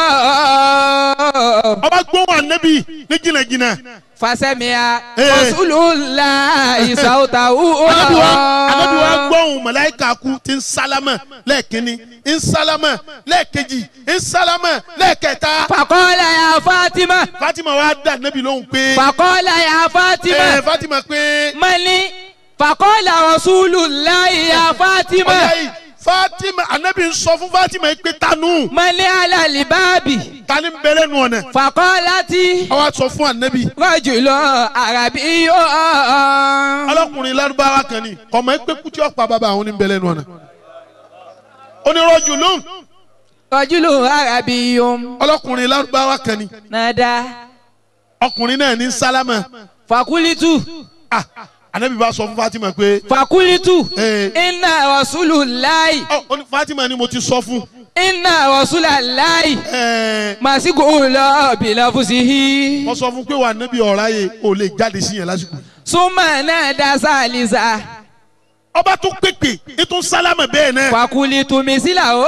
ọba gbóhùn anabi ní jìnnàjìnnà. فسمع Eh. رسول الله صوته anabi wa anabi wa gbóhùn mẹlẹ́ka kú ti ń sálámẹ lẹ́ẹ̀kínní ń sálámẹ lẹ́ẹ̀kejì ń sálámẹ lẹ́ẹ̀kẹta. فقال يا فاطمة fatima wa dá anabi lóhùn pé. فقال يا ẹ فاطمة fatima pé. من فقال رسول الله يا ọ̀yá فاطمة yìí fatima anabi ń sọ fún fatima yìí pé tanu من على الباب tani ń bẹ̀rẹ̀ nù ọ̀nà. فقالت àwa sọ fún anabi. رجل عربي ọlọ́kùnrin lárúbáwá kan ni kọ̀mọ́ ẹ pé kútí ọ̀pá bàbá àwọn ní bẹ̀rẹ̀ nù ọ̀nà. onírọ̀jù lóhùn رجل عربي ọlọ́kùnrin lárúbáwá kan ni نادى ọkùnrin náà ní sálámà. فقلت ah anabi bá sọ fún fatima pé. فقلت Eh. إن رسول الله ọ ó ní fatima ni mo ti sọ fún. إن رسول الله ẹ مسجون بنفسه wọ́n sọ fún pé wà anabi ọ̀rá yẹ ò lè jáde sí yẹn lásìkò. ثم نادى ثالثا ọba tún pèpè ètò sálámà bẹ́ẹ̀ náà. فقلت مثله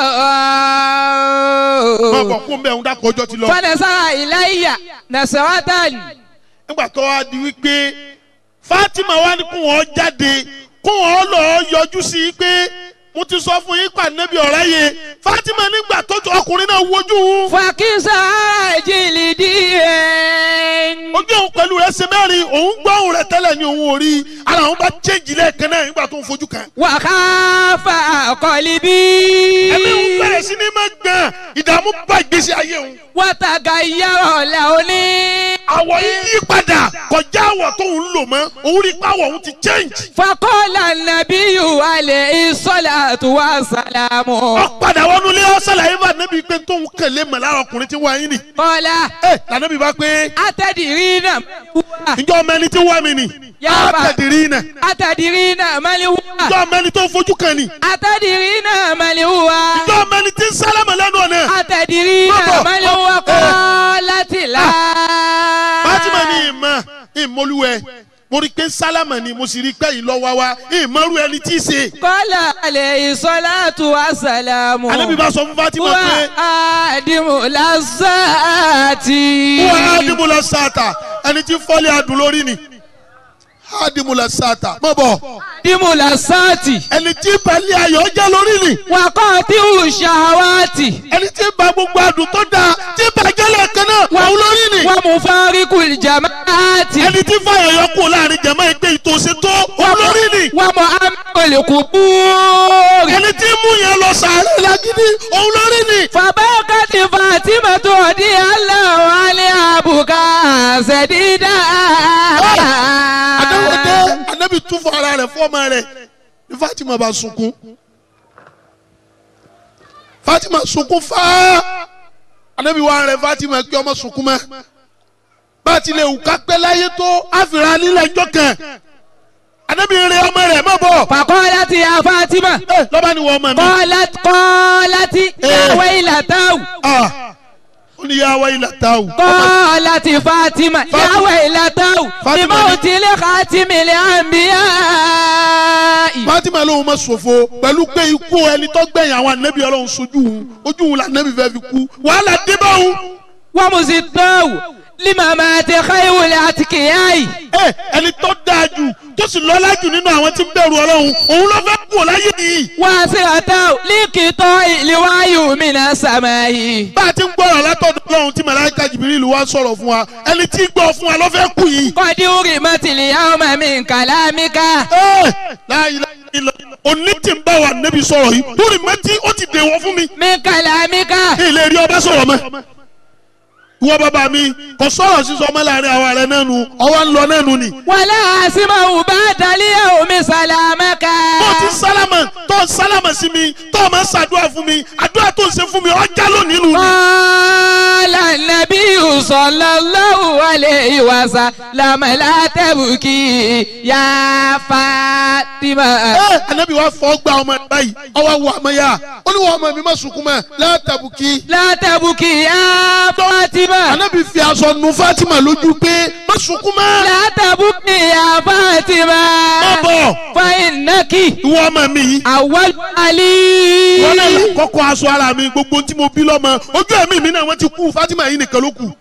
máa bọ̀ kún bẹ́ẹ̀ ń dákọ̀ ọjọ́ ti lọ. فنسى إلي نسوة nígbà tó wá di wípé fatima wá ní kó wọn jáde kó wọn lọ yọjú sí i pé mo ti sọ fún yín pa nẹ́bí ọ̀rá yẹ fatima nígbà tó ju ọkùnrin náà wojú òun فكسى جلدي ojú òun pẹ̀lú rẹ̀ ṣe mẹ́rin òun gbọ́ òun rẹ̀ tẹ́lẹ̀ ní òun ò rí ara òun bá chéjì lẹ́ẹ̀kan náà nígbà tó ń fojú kan. وخاف قلبي ẹ̀mí òun bẹ̀rẹ̀ sí ní máa gbọ̀n ìdààmú bá ìgbésí ayé òun. وتغير لوني àwọ̀ yìí yí padà kọjá àwọ̀ tó ń lò mọ́ òun rí pàwọ̀ òun ti change. فقال النبي alayhi salatu wa salamu. padà wọnú ilé ọ̀sán làyè bá nẹ́bí pé tóun kẹ̀lé mọ̀ lára ọkùnrin tí wọ́n yín ni. kọ́lá. ẹ lànàbí bá pé. atẹ̀dìrí náà. ǹjọ́ ọmọ ẹni tí wọ́n mi ni. yaba atẹ̀dìrí náà. atẹ̀dìrí náà malihuwa. ǹjọ́ ọmọ ẹni tó fojú kan ni. atẹ̀dìrí náà malihuwa. ǹjọ́ ọmọ ẹni tí ń sálámà lẹ́nu ọ̀nà. atẹ̀dìrí náà malihuwa kọ́ láti la. Fatima ni ìmọ̀ ìmọ̀lúwẹ̀ mo rí i pé sálámà ni mo sì rí i pé ìlọ́wọ́ wa ìmọ̀rú ẹni tí í ṣe. kọ́lá alayhi salatu wa salamu. Ànábì bá sọ fún Fatima pé. wà á dìmú lásàtì. wọ́n á dìmú lọ sáàtà ẹni tí fọ́lẹ̀ adùn lórí ni á dìmú lọ sáàtà mọ̀ bọ̀. dìmú lásàtì. ẹni tí balẹ̀ ayọ̀ jẹ́ lórí ni. wà á kọ́ tí ò ṣàwátì. ẹni tí ba gbogbo adùn tó dáa tí bàjẹ́ lẹ́ẹ̀kan náà wà ó lórí ni. wà á mú fáríkù jamaati. ẹni tí fàyọ̀ yọ kú láàrin jama ẹgbẹ́ ìtòsí tó wà ó lórí ni. wà á mú amẹ́kọ̀lẹ̀ kú búrì. ẹni tí mú yẹn lọ sàárẹ̀ lágídí òun lórí ni. fàbákàtì fatima tó di aláwọ̀ alẹ́ àbùkà ṣẹ̀dídà. adáwọ̀dé anabi tún fún ara rẹ̀ fọ́ọ̀mà rẹ̀ ní Fatima bá sunkún Fatima sunkún fáá anabi wà rẹ̀ Fatima kí ọmọ sunkún mọ́ bá a ti lè wù ká pẹ́ láyé tó àfìrà nílẹ̀ ẹjọ́ kan anabi rẹ̀ ọmọ rẹ̀ má bọ̀. fàkọ́lá ti ya fatima. lọ́ba ni wọ́n mọ̀ mi. kọ́lá kọ́lá ti yàwé ìlàtàwù. ó ní yàwé ìlàtàwù. kọ́lá ti fatima yàwé ìlàtàwù. Fatima ìmọ̀ ni- òtílẹ̀ khatimi lè àmbíyá. Fatima lóun ma ṣòfò pẹ̀lú pé ikú ẹni tó gbẹ̀yìn àwọn anabi ọlọ́run sojú òun ojú òun la anabi fẹ́ fi kú wàhálà dé bá òun. wọ́n mu sì tọ́wù lima máa tẹ káyọ̀wòlẹ̀ àti kìyàyì. ẹ ẹni tó dáa jù tó sì lọ́lá jù nínú àwọn tí ń bẹ̀rù ọlọ́run òun ló fẹ́ kú láyé yìí. wọ́n á sì àtàwù líkìtọ́ ìlíwáyù mìíràn sàmáyì. bá a ti ń gbọ́rọ̀ látọ̀dọ̀ ọlọ́run tí màláíkà jìbìrì wá sọ̀rọ̀ fún wa ẹni tí ń gbọ́ fún wa ló fẹ́ kú yìí. kọ́dí orí mọ́tìlì yàwó mami nkàlámíkà. ẹ láyé ilẹ̀ òní tí ń bá wa nẹ́bi sọ̀rọ̀ yìí lórí mẹ́tí ó ti dèwọ̀ fún mi. mi nkàlámíkà. ilé rí ọba sọ̀rọ̀ mọ́. ìwọ bàbá mi kò sọ̀rọ̀ sísọ ọmọ láàrin àwa rẹ̀ náà nu ọwọ́ ń lọ náà nu ni. wàlá àsìmọ̀ bá dalíyà omi sàlámẹ́kà. tó ti sálámà tó ń sálámà sí mi tó o máa ń ṣàdúrà fún mi àdúrà tó ń ṣe fún mi ọjà lónìí nù. Qala an-nabiyyu sallallahu alayhi wa sallam la tabki ya Fatima. ẹ anabi wa fọ gba ọmọ ẹ báyìí ọwọ́ wọ ọmọ yá ó ní wọ́n ọmọ mi má sunkún mọ́ látàbùkì. La tabki ya Fatima. anabi fi aṣọ nu Fatima lójú pé má sunkún mọ́. La tabki ya Fatima. má bọ̀ Fa innaki ìwọ ọmọ mi yìí. awwal ali. wọ́n náà là kọ́kọ́ aṣọ ara mi gbogbo tí mo bí lọ́mọ ojú ẹ̀mí mi náà wọ́n ti kú Fatima yìí nìkan ló kù.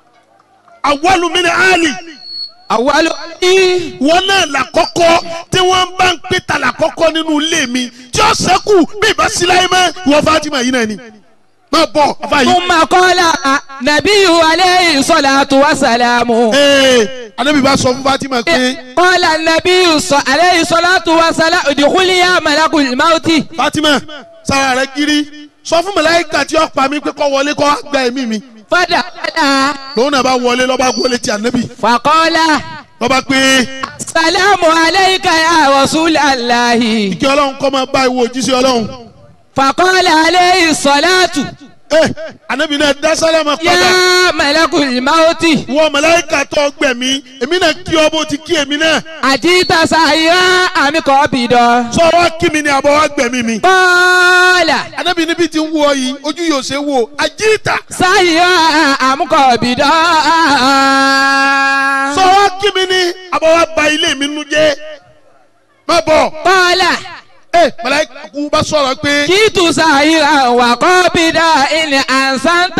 àwọlù mi ni Ali Awwal ali. wọ́n náà là kọ́kọ́ tí wọ́n bá ń pè ta là kọ́kọ́ nínú ilé mi tí ó sẹ́kù bí ìbá sí láyé mọ́ ìwọ Fatima yìí náà ni. má bọ̀ afa yìí. Thumma qala nabiyyu alayhi salatu wa salamu. ee anabi bá sọ fún Fatima pé قال النبي صلى عليه الصلاة والسلام ادخلي يا ملك الموت Fatima sára rẹ kiri sọ fún màláíkà tí ó pa mí pé kó wọlé kó gba ẹ̀mí mi فدخل lòun náà bá wọlé lọ́ba wọlé ti anabi فقال lọ́ba pé السلام عليك يا رسول الله kí ọlọ́run kọ́ máa bá ìwọ òjíṣẹ́ ọlọ́run. فقال عليه الصلاة ẹ anabi náà dá sálámà padà يا ملك الموت wọ màláíkà tó gbẹ̀mí èmi náà kí ọ bó ti kí èmi náà أجيت سائرا أم قابضا sọ wá kí mi ni àbọ̀ wá gbẹ̀mí mi. قال anabi níbi tí ń wọ yìí ojú yóò ṣe wò àjíìtà سائرا أم قابضا sọ wá kí mi ni àbọ̀ wá ba ilé mi nu jẹ́ má bọ̀. قال ẹ màláíkà kú bá sọ̀rọ̀ pé كنت سائرا وقابضا إن أحسنت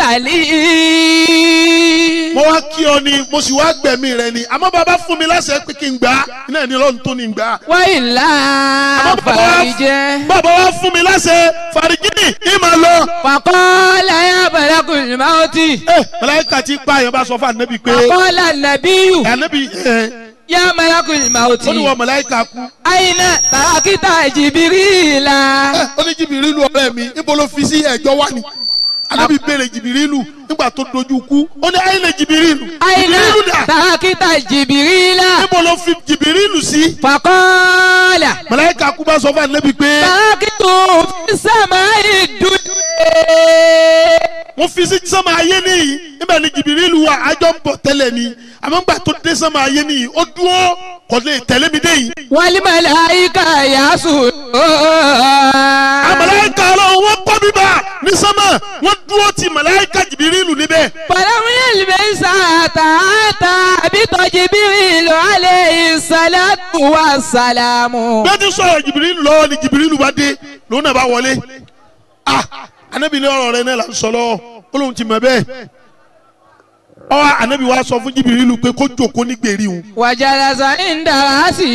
لي mo wá kí ọ ni mo sì wá gbẹ̀mí rẹ ni àmọ́ bàbá fún mi láṣẹ pé kí n gbà á iná ní lọ́run tó ní gbà á. وإلا فرجه bàbá wa fún mi láṣẹ fàrígìnì ìmọ̀ lọ. فقال يا ملك الموت ẹ màláíkà tí pa àyàn bá sọ fún anabi pé فقال النبي anabi ẹ يا ملك الموت ó ní wọ màláíkà kú. أين تركت جبريل ẹ ó ní jìbìrìlù ọ̀rẹ́ mi níbo ló fi sí ẹ̀jọ́ wá ni anabi béèrè jìbìrìlù nígbà tó dojú kú ó ní ayé lè jìbìrìlù أين jìbìrìlù dà تركت جبريل níbo ló fi jìbìrìlù sí. فقال màláìka kú bá sọ fún anabi pé bákìtù fi sàmà ìdúdú. wọ́n fi sí sánmà ayé nìyí níbẹ̀ ni jìbìrìlù wa àjọ ń bọ̀ tẹ́lẹ̀ ni àmọ́ ńgbà tó dé sánmà ayé nìyí ó dúró kò lè tẹ̀lé mi dé yìí. wálé màláìka yasù. màláìka ọlọ́run wọ́n kọ́ bíbá ní sánmà wọ́n dúró ti màláìka jìbìrìlù níbẹ̀. fọlọ́mù yẹn lè sàtà àtà àbítọ́ jìbìrìlù alẹ́ ìsàlátù wa sàlámù. bẹ́ẹ̀ ti sọ̀rọ̀ jìbìrìlù lọ́wọ́ ni jìbìrìlù bá dé lòun náà bá wọlé. ah anabi ní ọ̀rọ̀ rẹ náà là ń sọ lọ́wọ́ ó lóun ti mọ̀ bẹ́ẹ̀. ọwọ́ anabi wa sọ fún jìbìrìlù pé kó jòkó ní gbèrí òun. wàjàlásà ń dára sí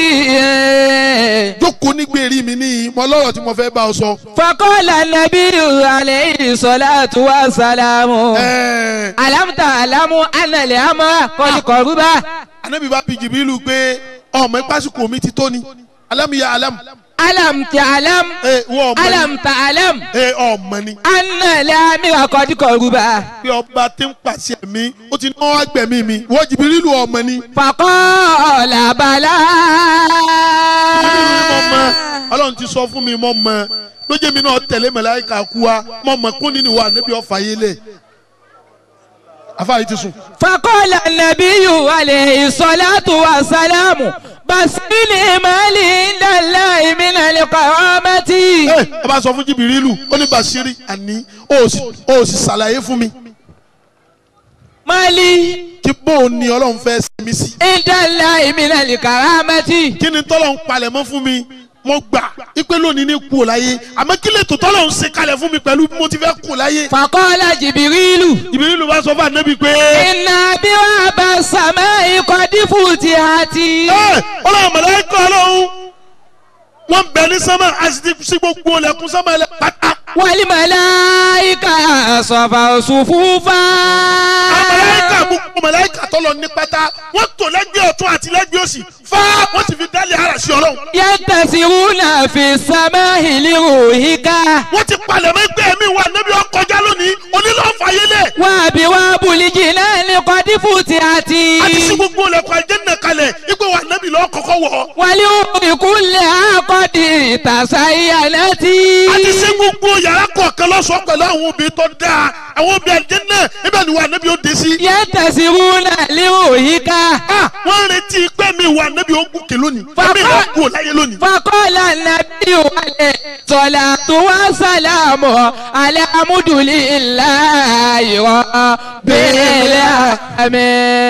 i. jókòó ní gbèrí mi ní mọ lọ́rọ̀ tí mo fẹ́ bá ọ sọ. fakọ́lá nàbí alẹ́ ìsọ̀látù wa sàlámù. alámùtà alámù ànàlẹ́ àmọ́ kọ́lùkọ́rùbá. anabi bá bi jìbìrìlù pé ọmọ ìpásíkò mi ti tó ni alámìyá alámù. alam ta alam. alam ta alam. ee ọmọ ni. ànàlẹ́ àmì kọ́lùkọ́rùbá. pé ọba tí ń pàṣẹ mi ó ti náwó agbẹ̀mí mi wọ́n jìbìrìlù ọmọ ni. fakọ́lá bàlá. ọlọ́run ti sọ fún mi mọ́ mọ́ lójé mi náà tẹ̀lé màláíkà kú wa mọ́ mọ́ kún nínú wa níbi ọ̀fà yé lẹ̀ afáyé ti sùn. fakọ́lá nàbíyù alẹ́ ìsọ̀látù wa sàlámù basili mali ndala imina liqamati. ọba sọ fún jìbìrìlù ó ní basiri àní ó sì ṣàlàyé fún mi. mali. kí bóun ni ọlọ́run fẹ́ sinmi sí. ndala imina liqamati. kí ni tọ́lọ̀ ń palẹ̀ mọ́ fún mi mo gbà ipe lónìí ní kú ò láyé àmọ́ kí lè tó tọ́lọ̀ ń ṣe kalẹ̀ fún mi pẹ̀lú bí mo ti fẹ́ kú láyé. fakọ́lá jìbìrìlù. jìbìrìlù bá sọ fún ànábì pé. iná bí wàá bá sàmẹ́ ikọ̀ dífù ti àti. ọlọ́run mọ̀lẹ́kọ̀ ọlọ́run wọ́n bẹ ní sánmà àti sí gbogbo ọlẹ́kùn sánmà ẹlẹ́ pátá. wàlí màláìka sọ̀fà òṣùfúfà. màláìka gbogbo màláìka tọ́lọ̀ ní pátá wọ́n tò lẹ́gbẹ̀ẹ́ ọ̀tún àti lẹ́gbẹ̀ẹ́ òsì fá wọ́n sì fi dálé ara sí ọlọ́run. yàtàsíwúnà fi sàmà ìlérò ìka. wọ́n ti palẹ̀ mọ́ ẹgbẹ́ mi wà níbi ọkọjá lónìí onílọ́ọ̀fà yẹlẹ̀. wà á bí wà á bùlíjì náà ní kọ́dífù ti àti. àti sí gbogbo ọlẹ́kùn àjẹ́nà kalẹ̀ ipò wà níbi lọ́ọ́ kọ́kọ́ wọ̀. wàlí ìkúnlẹ̀ àkọ́dì ìtàsá ìyànà tí. àti sí gbogbo yàrá kọ̀ọ̀kan lọ́sọ̀ọ́ pẹ̀lú àwọn obìnrin tó dáa àwọn obìnrin àjẹ́nà ibẹ̀ ni wà níbi ó dé sí. yàtàsíwúnà lérò ìka. wọ́n ń retí pé mi wà níbi ó gòkè lónìí ẹ̀mí ìwà kú ò láyé lónìí. fakọ́lá nàbí wàlẹ̀ sọ̀là tó wá sàlámù alẹ́ amúdùlí ńlá ìwọ bẹ́ẹ̀lẹ̀ àmì.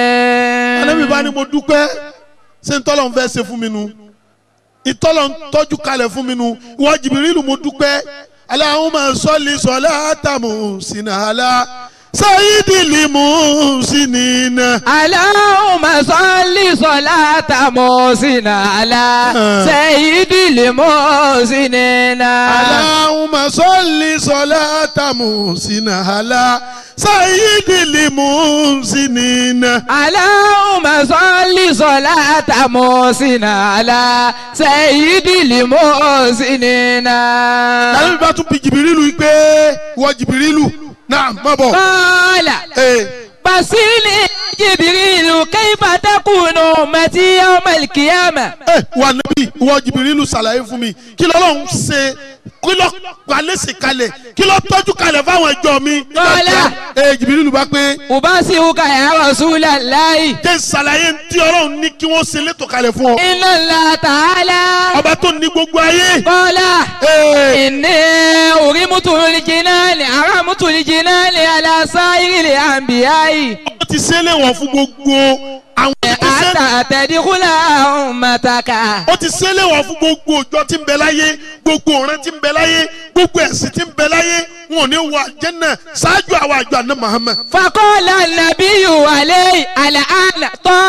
alẹ́mi bá ní mo dúpẹ́ ṣé ntọ́lọ̀ ń fẹ́ ṣe fún mi nu ìtọ́lọ̀ ń tọ́jú kalẹ̀ fún mi nu ìwọ jìbìrìlù mo dúpẹ́ Allahumma salli salatamu sinala sayidili musinina. Allahumma salli salatamu sinala sayidili musinina. Allahumma salli salatamu sinala sayidili musinina. Allahumma salli salatamu sinala sayidili musinina. Láyé bá tún bi jìbìrìlù pé wọ́n jìbìrìlù náà má bọ̀. Kọ́lá. Basili Jibirilu kaifa takunu mati yawmal qiyamah. Ẹ wà níbí wọ́n jìbìrìlù ṣàlàyé fún mi kí lọ́lọ́run ṣe kí lọ́ gbalẹ́sì kalẹ̀ kí lọ́ tọ́jú kalẹ̀ fáwọn ẹjọ́ mi. Kọ́lá. Ẹ jìbìrìlù bá pé. Ubasiruka ya Rasulallahi. Jẹ́ ṣàlàyé tí ọlọ́run ní kí wọ́n ṣe létò kalẹ̀ fún ọ. Inna Allah ta'ala. Ọba tó ní gbogbo ayé. Kọ́lá. Inni urimutu lijinani aramutu lijinani ala sa'iril anbiya'i. Ó ti ṣe é léwọ̀n fún gbogbo àwọn ìgbésẹ̀. Ata tadkhula ummataka. ó ti ṣe é léwọ̀n fún gbogbo òjò tí ń bẹ láyé gbogbo ọ̀rẹ́ tí ń bẹ láyé gbogbo ẹ̀sìn tí ń bẹ láyé wọn ò ní wọ àjẹ́nà ṣáájú àwọn àjọ àná Muhammad. Faqala an-nabiyyu alayhi al-ana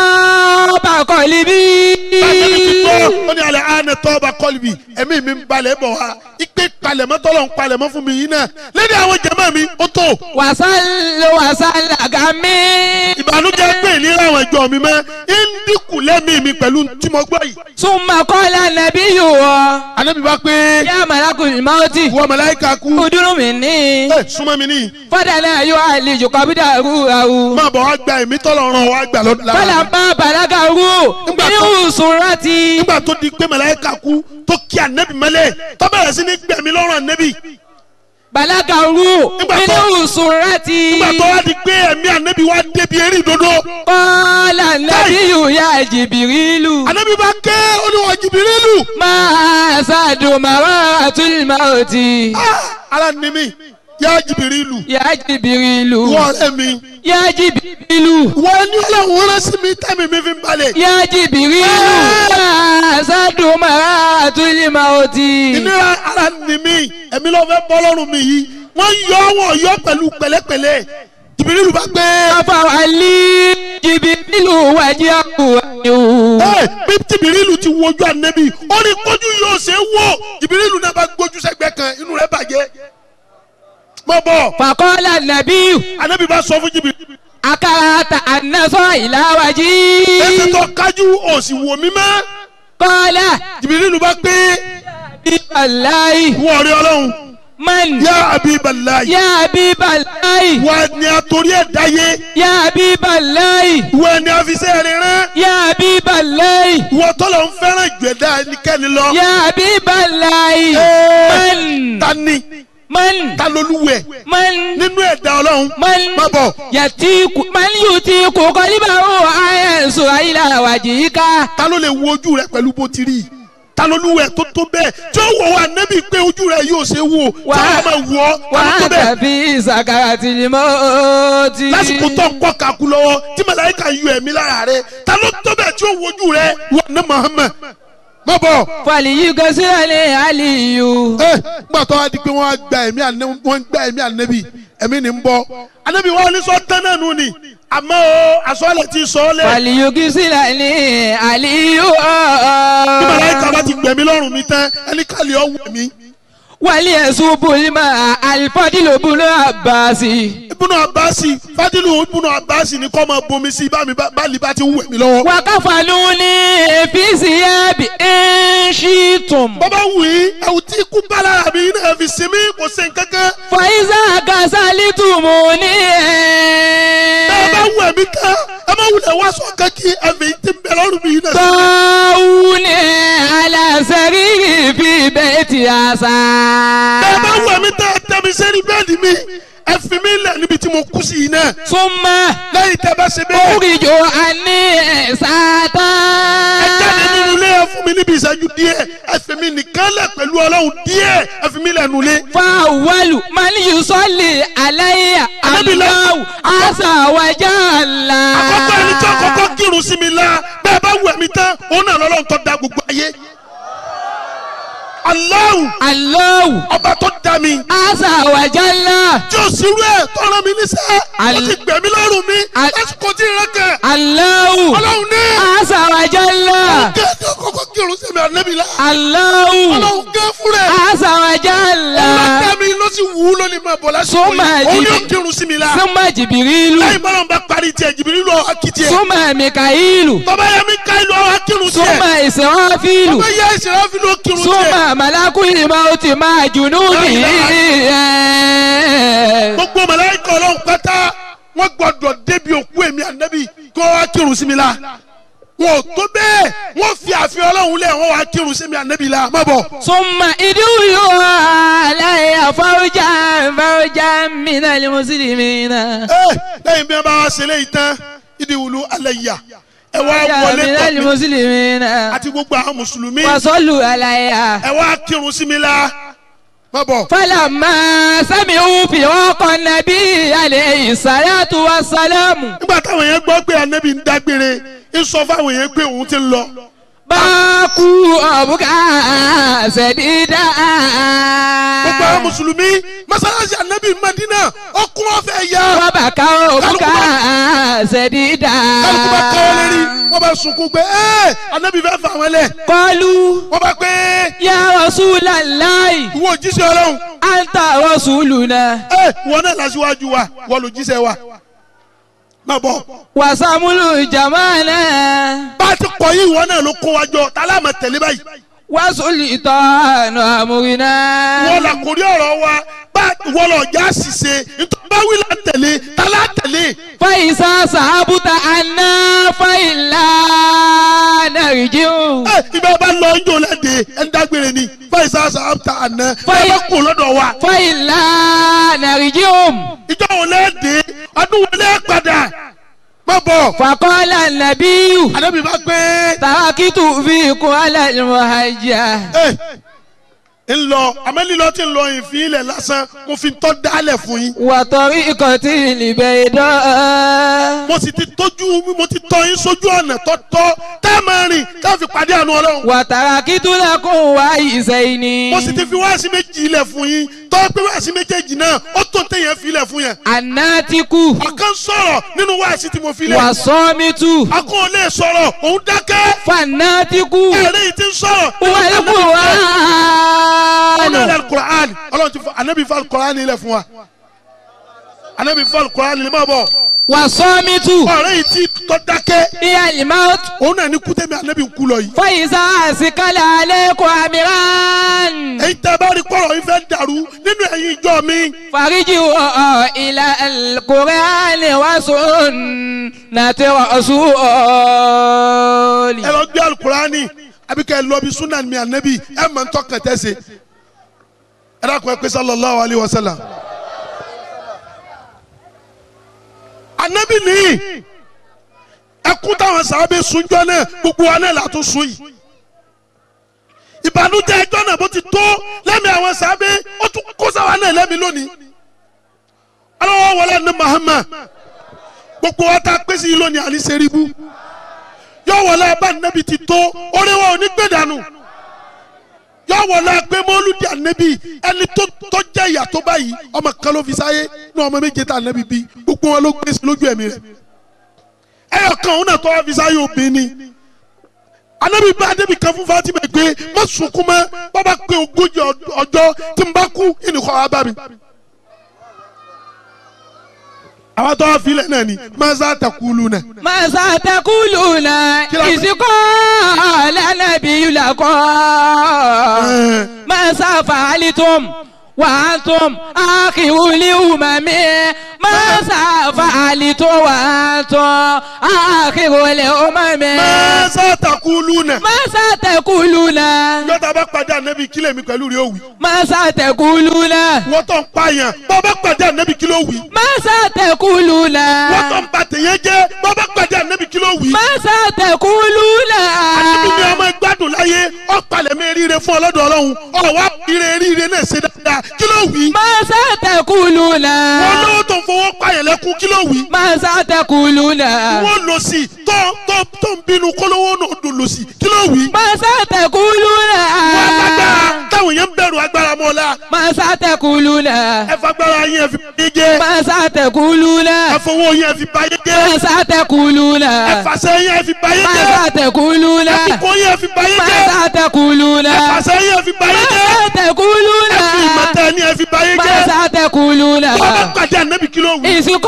taba qalbi. báyọ̀ ní ti gbọ́ ó ní alẹ́ àánẹ tọ́ba kọ́lùbì ẹ̀mí mi ń balẹ̀ bọ̀ wá ipe palẹ̀mọ́ tọ́lọ̀ ń palẹ̀mọ́ fún mi yìí náà lẹ́ni àwọn jẹ̀mọ́ mi ó tó. wàsálà wàsálà gàmí. ìbànújẹ́ pé ìlera àwọn ìjọ mi mọ́ ń dínkù lẹ́mìí mi pẹ̀lú tí mo gbọ́ yìí. súnmọ́ kọ́lá nàbí yòó ọ. Ànábì bá pé. yá màlákùn ìmáwótì. wọ́n màláìka kú. kúdúrú mi ní. ẹ súnmọ́ mi ní. fọ́dà náà yóò àlejò kọ́bídà rú àwù. má bọ̀ wá gba èmi tọ́lọ̀ ràn wá gbà lọ́dún. fọlá bá bàlágà rú. ní ìwòsàn rántí. nígbà tó di pé màláìka kàkú tó kí ànẹ́bì mẹ́lẹ̀ tó bẹ̀rẹ̀ sí ní gbẹ̀mí lọ́rùn ànẹ́bì. balaga ru nínú surati. nígbà tó wá di pé ẹ̀mí ànẹ́bì wá débi eré ìdodo. kọ́lá nàbíyù ya jìbìrìlù. ànẹ́bì bá ké olúwa jìbìrìlù. máa ṣàdùn màrá àtúlùmọ̀ òtí. ara ni mi yá jìbìrìlù. ya jìbìrìlù. wọ́n ọ̀rẹ́ mi. ya jìbìrìlù. wọ́n ní ọlọ́run rán sí mi tẹ́mi mi fi ń balẹ̀. ya jìbìrìlù. máa ṣàdùn màrá àtúlùmọ̀ òtí. ìnira ara ni mi ẹ̀mí ló fẹ́ bọ́ lọ́rùn mi yìí wọ́n yọ wọ́n yọ pẹ̀lú pẹ̀lẹ́pẹ̀lẹ́ jìbìrìlù bá gbé. afawali jìbìrìlù wájú àkùrẹ́ ẹ bí jìbìrìlù ti wojú ànẹ́bí ó ní kójú yóò ṣe é wò jìbìrìlù náà bá gbójú sẹ́gbẹ́ kan inú rẹ̀ bàjẹ́. mọ bọ. fàkọ́lá nàbíyù. ànẹ́bí bá sọ fún jìbìrìlù. akarata anasọ ìlàwájí. ẹsẹ̀ tó kájú òsì wò mí mọ́. kọ́lá. jìbìrìlù bá gbé. bí balayi. wọ́n rí ọlọ́run. man. yá àbí balayi. yá bí balayi. wà ní àtòrí ẹ̀ dáyé. yá bí balayi. wà ní àfisẹ́ rẹ̀ rán. yá bí balayi. wọ́n tọ́lọ̀ ń fẹ́ràn jẹ̀dá ẹnikẹ́ni lọ. yá bí balayi. man. ta ni man. ta lolúwẹ̀. man. nínú ẹ̀dá ọlọ́run. man. má bọ̀. yàtí man yóò ti kó kọ́líbà ó ayé sọ ayélujára ká. ta ló lè wo ojú rẹ pẹ̀lú bó ti rí i ta ló lúwẹ̀ tó tó bẹ́ẹ̀ tí ó wọ̀ wá nẹ́bí pé ojú rẹ yóò ṣe wò tí wọ́n máa wọ̀ ọ́ ta ló tó wàá bẹ́ẹ̀. tàbí ìsàkàrà tìlímọ́ ti. lásìkò tó ń kọ́ kakú lọ́wọ́ tí màláíkà yọ ẹ̀mí lára rẹ ta ló tó bẹ́ẹ̀ tí ó wojú rẹ wà ní Muhammad má bọ̀. fàlìyí gẹ́sílẹ̀ ní àlìyù. ẹ gbà tó wá di pé wọ́n á gba ẹ̀mí ànẹ́bí wọ́n ń gba ẹ̀mí ànẹ́bí ẹ̀mí ni ń bọ̀ ànẹ́bí wọn ní sọ tán náà nù ni àmọ́ o àsọ̀lẹ̀ ti sọ ọ́ lẹ̀. fàlìyí gẹ́sílẹ̀ ní àlìyù. bí màláíkà bá ti gbẹ̀mí lọ́rùn mi tán ẹni kàlí ọ̀ wẹ̀ mí. wàlí ẹ̀sùn bùnmá alifọ́dìlò bùnú àbáàsì. ibùnú abasi fadilu ibùnú abasi ni kọ́ máa bomi sí bá mi bá bá bá ti ń wẹ̀ mí lọ́wọ́. wàkàfàlù ní èfìsì ẹ̀bì ẹ̀ńṣìtùm. bọ́bá wù í ẹ̀wù tí ikú bá lára mi náà fi sinmi kò sí nǹkankan. fàyíṣà kàṣálítùmù ní ẹ̀. bẹ́ẹ̀ bá wù ẹ̀mí tán ẹ má wulẹ̀ wá sọ kankí ẹ̀fẹ̀ yìí ti ń bẹ lọ́rùn mi náà. tọ́wù ní aláṣẹ́rì fi bẹ́ẹ̀ ti àṣà. bẹ́ẹ̀ bá wù ẹ̀mí tán ẹ tẹ́ mi sẹ́ni bẹ́ẹ̀dì mi ẹ fi mi lẹ̀ níbi tí mo kú sí yìí náà. súnmọ́. lẹ́yìn tẹ́ bá ṣe bẹ́ẹ̀. oríjò àní ẹ̀sátá. ẹ jáde nínú ilé ẹ fún mi níbi ìṣẹ́jú díẹ̀ ẹ fi mi nìkan lẹ̀ pẹ̀lú ọlọ́run díẹ̀ ẹ fi mi lẹ̀ nulẹ̀. fáwọlù maliyu sọ́ọ̀lì aláyà aláwù àṣàwájà ńlá. àkọ́kọ́ ẹni tí àkọ́kọ́ kírun sí mi la bẹ́ẹ̀ bá wù ẹ̀mí tán òun náà lọ́lọ́run tó da gbogbo ayé. Allahu aláwù ọba tó da mi. àṣàwájà ńlá. tí o sì rú ẹ̀ tọ́ra mi níṣẹ́ o ti gbẹ̀mí lọ́rùn mi lásìkò tí ìrẹ́ kẹ̀. aláwù ọlọ́run ní. àṣàwájà ńlá. kẹ́ ẹ̀ kọ́kọ́ kírun sí mi ànábì la. aláwù ọlọ́run gẹ́ fún rẹ̀. àṣàwájà ńlá. ọlọ́dẹ mi ló sì wù ú lónìí máa bọ̀ lásìkò Súnmọ́ yìí òun yóò jìbì- kírun sí mi la. súnmọ́ jìbìrìlù. lẹ́yìn bọ́lá ń bá parí tiẹ̀ jìbìrì lọ akitì ẹ̀. súnmọ́ mikaílù. tọ́ba yẹ mi ká ìlú àwọn akírun tiẹ̀. súnmọ́ ìsìnwáfíìlù. tọ́ba yẹ ìṣẹ̀lẹ̀ fi ló kírun tiẹ̀. súnmọ́ màlákùnrin máa ti máa jùnú nìyí. gbogbo màláíkà ọlọ́run pátá wọ́n gbọ́dọ̀ débi òkú èmi ànábì kó wá kírun sí mi la wọn ò tó bẹ́ẹ̀ wọ́n fi àfihàn ọlọ́run lẹ̀ wọ́n wá kírun sí mi ànábì la má bọ̀. súnmọ́ ìdúró aláya fáwọjà fáwọjà mìíràn ni mùsùlùmí náà. ẹ lẹ́yìn bí wọ́n bá wá ṣe léyìí tán ìdí wùlú alẹ́ yà ẹ wá wọlé mìíràn ni tọ̀ mí mùsùlùmí náà. àti gbogbo àwọn mùsùlùmí wàsọ́lù aláya. ẹ wá kírun sí mi la má bọ̀. fọlọ́mọ sẹ́mi òfin ọkọ̀ nàbí alẹ́ ìsàlátù wa sálámù. nígbà táwọn yẹn gbọ́ pé ànábì ń dágbére ń sọ fáwọn yẹn pé òun ti ń lọ. báàkú ọ̀bùkà ṣẹ̀dídà. gbogbo àwọn mùsùlùmí mọ́sálásí ànábì Madina ọkùn ọ̀fẹ́ ya. wọ́n bá ká ọ̀bùkà ṣẹ̀dídà. kálukú bá káwọ́ lérí wọ́n bá sunkún pé ẹ́ ànábì fẹ́ fà wọ́n lẹ̀. kọlu wọ́n bá pé ya Rasulallahi ìwọ òjíṣẹ́ ọlọ́run. anta rasuluna. ẹ wọn náà lásìwájú wa wọ́n ló jíṣẹ́ wa. má bọ̀. wasamulu jamana. bá a ti kọ̀ yìí ìwọ náà ló kó wa jọ tá a láàmà tẹ̀lé báyìí. وسلطان أمرنا wọ́n la kórí ọ̀rọ̀ wa bá wọ́n lọ já ṣìṣe nítorí bá wí la tẹ̀lé ta la tẹ̀lé. فإذا صحبت عنا فإلا نرجع ẹ ibà bá lọ ń jò lẹ́dẹ̀ ẹ̀ ń dágbére ni fáìsà sàmta àná ẹ bá kú lọ́dọ̀ wa. فإلا نرجع ìjọ wo lẹ́dẹ̀ ọdún wo lẹ́ padà má bọ̀. فقال النبي àdébí bá gbé. تركت فيكم على المهجة ń lọ amẹ́lílọ́ tí ń lọ ìfín ilẹ̀ lásán mo fi tọ́ dálẹ̀ fún yín. وطريقة البيضاء mo sì ti tójú mo ti tọ́ yín sójú ọ̀nà tọ́tọ́ tá a máa rìn ká fi pàdé àánú ọlọ́run. وتركت لكم وعيسين mo sì ti fi wáàsí méjì ilẹ̀ fún yín tọ́ pé wáàsí méjèèjì náà ó tó téèyàn fi ilẹ̀ fún yẹn. الناتك ọ̀kan sọ̀rọ̀ nínú wáàsí tí mo fi lẹ̀. والصامت akọ́ ò lè sọ̀rọ̀ òun dákẹ́. فالناتك ẹ̀rẹ́ yìí ti ń sọ̀rọ̀. ọ̀nà والقرآن ilẹ̀ alukur'an ọlọ́run ti fọ anabi fọ alukur'an ilẹ̀ fún wa anabi fọ alukur'an ilẹ̀ máa bọ̀. والصامت ọ̀rẹ́ yìí ti tọ́ dákẹ́. هي الموت òun náà ní kútẹ́mi anabi ń kú lọ yìí. فإذا أسكل عليكم أمران èyí tẹ́ bá rí kọ́rọ̀ yìí fẹ́ dàrú nínú ẹ̀yin ìjọ mi. فارجعوا إلى القرآن وسنة رسول ẹ lọ gbé alukur'ani àbí kẹ́ ẹ lọ bí sunan mi anabi ẹ mọ̀ ń tọkàn tẹ́sẹ̀. ẹ dákun ẹ pé sallallahu alayhi wa sallam. anabi nìyí ẹkún táwọn sábẹ́ sunjọ́ náà gbogbo wa náà látún sun yìí ìbànújẹ́ ẹjọ́ náà bó ti tó lẹ́mìí àwọn sábẹ́ ó tún kó sáwa náà lẹ́mìí lónìí ọlọ́wọ́ wọlé ní Muhammad gbogbo wa tá a pèsè yìí lónìí àní sẹ́ríbù yọ wọlé abá nẹ́bi ti tó oríwọ̀ òní gbé dànù yọ wọlé agbé mọ́lúdì ànẹ́bi ẹni tó tó jẹ́ ìyà tó báyìí ọmọ kan ló fi sáyé ní ọmọ méje tá ànẹ́bi bí gbogbo wọn ló gbé sí lójú ẹ̀mí rẹ̀ ẹyọ kan òun náà tó wá fi sáyé obìnrin anabi bá adébi kan fún Fatima pé má sunkún mọ́ bàbá pé ogójì ọjọ́ tí n bá kú ìnìkọ́ wa bá mi. àwọn tó wá filẹ̀ náà ni masa takulu náà. ماذا تقولون إذ قال النبي لكم ماذا فعلتم وأنتم آخر الأمم ماذا فعلتم وأنتم آخر الأمم masa takulu náà. ماذا تقولون yọta bá pàdé anabi kílẹ̀ mi pẹ̀lú rẹ̀ òwì. ماذا تقولون wọ́n tó ń pààyàn bọ́ bá pàdé anabi kílẹ̀ òwì. ماذا تقولون wọ́n tó ń ba tèyẹ jẹ́ bọ́ bá pàdé anabi kílẹ̀ òwì. ماذا تقولون anabi ni ọmọ gbádùn láyé ọ̀pàlẹ̀ mi ríire fún ọlọ́dọ̀ ọlọ́run ọ̀wá ire ríire náà ṣe dáadáa kílẹ̀ òwì. ماذا تقولون wọ́n lówó tó ń fowó pààyàn lẹ́kún kílẹ̀ òwì. ماذا تقولون wọ́n lọ sí tó tó tó ń bínú kólówó náà dùn lọ sí kílẹ̀ òwì. ماذا تقولون wọ́n agbára táwọn yẹn ń bẹ̀rù agbára mọ́lá. ماذا تقولون ẹ fagbára yín ẹ fi báyé jẹ́. ماذا تقولون ẹ fowó yín ẹ fi báyé jẹ́. ماذا تقولون ẹ fàṣẹ yín ẹ fi báyé jẹ́. ماذا تقولون ẹ fi kó yín ẹ fi báyé jẹ́. ماذا تقولون ẹ fàṣẹ yín ẹ fi báyé jẹ́. ماذا تقولون ẹ fi ìmọ̀tẹ́ ni ẹ fi báyé jẹ́. ماذا تقولون wọ́n bá pàdé ànábì kí ló wù. ìsìnkú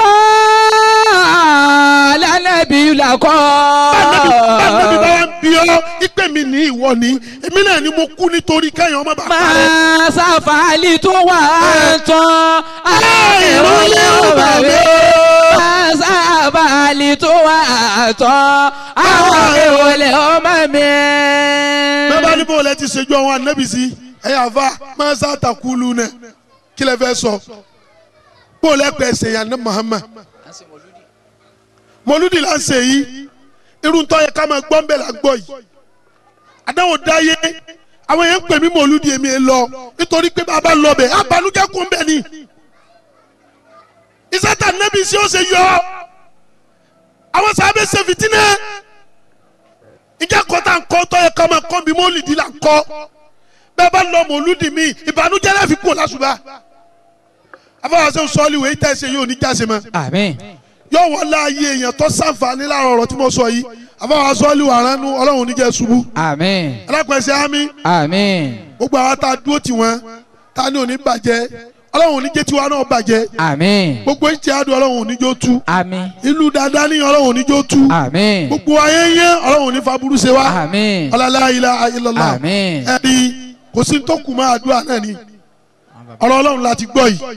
lánàbí làkọ́. báńdẹ́bí bá wá ń bí ọ ìpè mi ní ìwọ ni èmi náà ni mo kú nítorí kẹ́yìn ọmọ bá parẹ́. máa ṣàfàlì tó wà tán àìrólé ọ̀bà rẹ̀. máa ṣàfàlì tó wà tán àwọn ìrọ̀lẹ́ ọmọ mi. bẹ́ẹ̀ bá ní bó lẹ ti ṣèjú àwọn ànábì sí ẹ̀yà àfa máa ń sàtàkùlù náà kí lẹ fẹ́ sọ bó lẹ pẹ̀ ṣèyàn ní Muhammad mọlúdì là ń ṣe yìí irun tó yẹ ká máa gbọ́ ń bẹ̀ là ń gbọ́ yìí àdáwò dáyé àwọn yẹn ń pè mí mọlúdì èmi ẹ lọ nítorí pé bàbá lọ bẹ̀ abanújẹ́ kún bẹ̀ ni ìsátà nẹ́bí sí ó ṣe yọ àwọn sábẹ́ ṣe fìtínà ìjà kọ́tà ń kọ́ tó yẹ ká máa kọ́ bí mọ́lìdì là ń kọ́ bẹ́ẹ̀ bá lọ mọlúdì mi ìbànújẹ́ láfi kú lásùbà afọwọ́sẹ́ sọ́ọ́lì wẹ̀ ìtẹ́ ṣe yóò ní jáse mọ́ àmín yóò wọ́n láàyè èèyàn tó sàǹfààní láàrọ̀ ọ̀rọ̀ tí mo sọ yìí àfọwọ́ sọ́ọ́lì wà ránú ọlọ́run oníjẹ́ ṣubú. àmín alápẹ̀sẹ̀ ámì àmín gbogbo àwọn tá a dúró tì wọ́n tá a ní òní bàjẹ́ ọlọ́run ò ní jẹ́ tiwa náà bàjẹ́ àmín gbogbo ìtì àdùn ọlọ́run ò ní jó tú àmín ìlú dáadáa ní ọlọ́run ò ní jó tú àmín gbogbo ayẹyẹ ọlọ́run ò ní faburú ṣe wá àmín ọlọ́lá ilá ayélujára àmín ẹni kò sí tó kù máa àdúrà náà ni ọ̀rọ̀ ọlọ́run láti gbọ́ yìí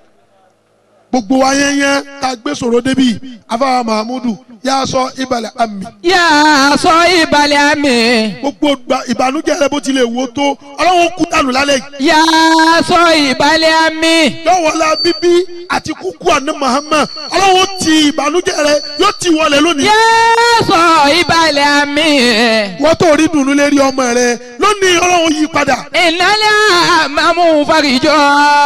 gbogbo ayẹyẹ tá a gbé sọ̀rọ̀ débi afáwa mahamudu yà sọ ìbàlẹ̀ àmì yà á sọ ìbàlẹ̀ àmín gbogbo gba- ìbànújẹ́ rẹ bó tilẹ̀ wò tó ọlọ́run kú dànù lálẹ́ yìí yà á sọ ìbàlẹ̀ àmín yọ̀wọ̀lá bíbí àti kúkú àná Muhammad ọlọ́run ti ìbànújẹ́ rẹ yóò ti wọlé lónìí. yà á sọ ìbàlẹ̀ àmín wọ́n tó rí dùnú lérí ọmọ rẹ lónìí ọlọ́run yí padà. ìnálẹ́ àmàmú farijọ́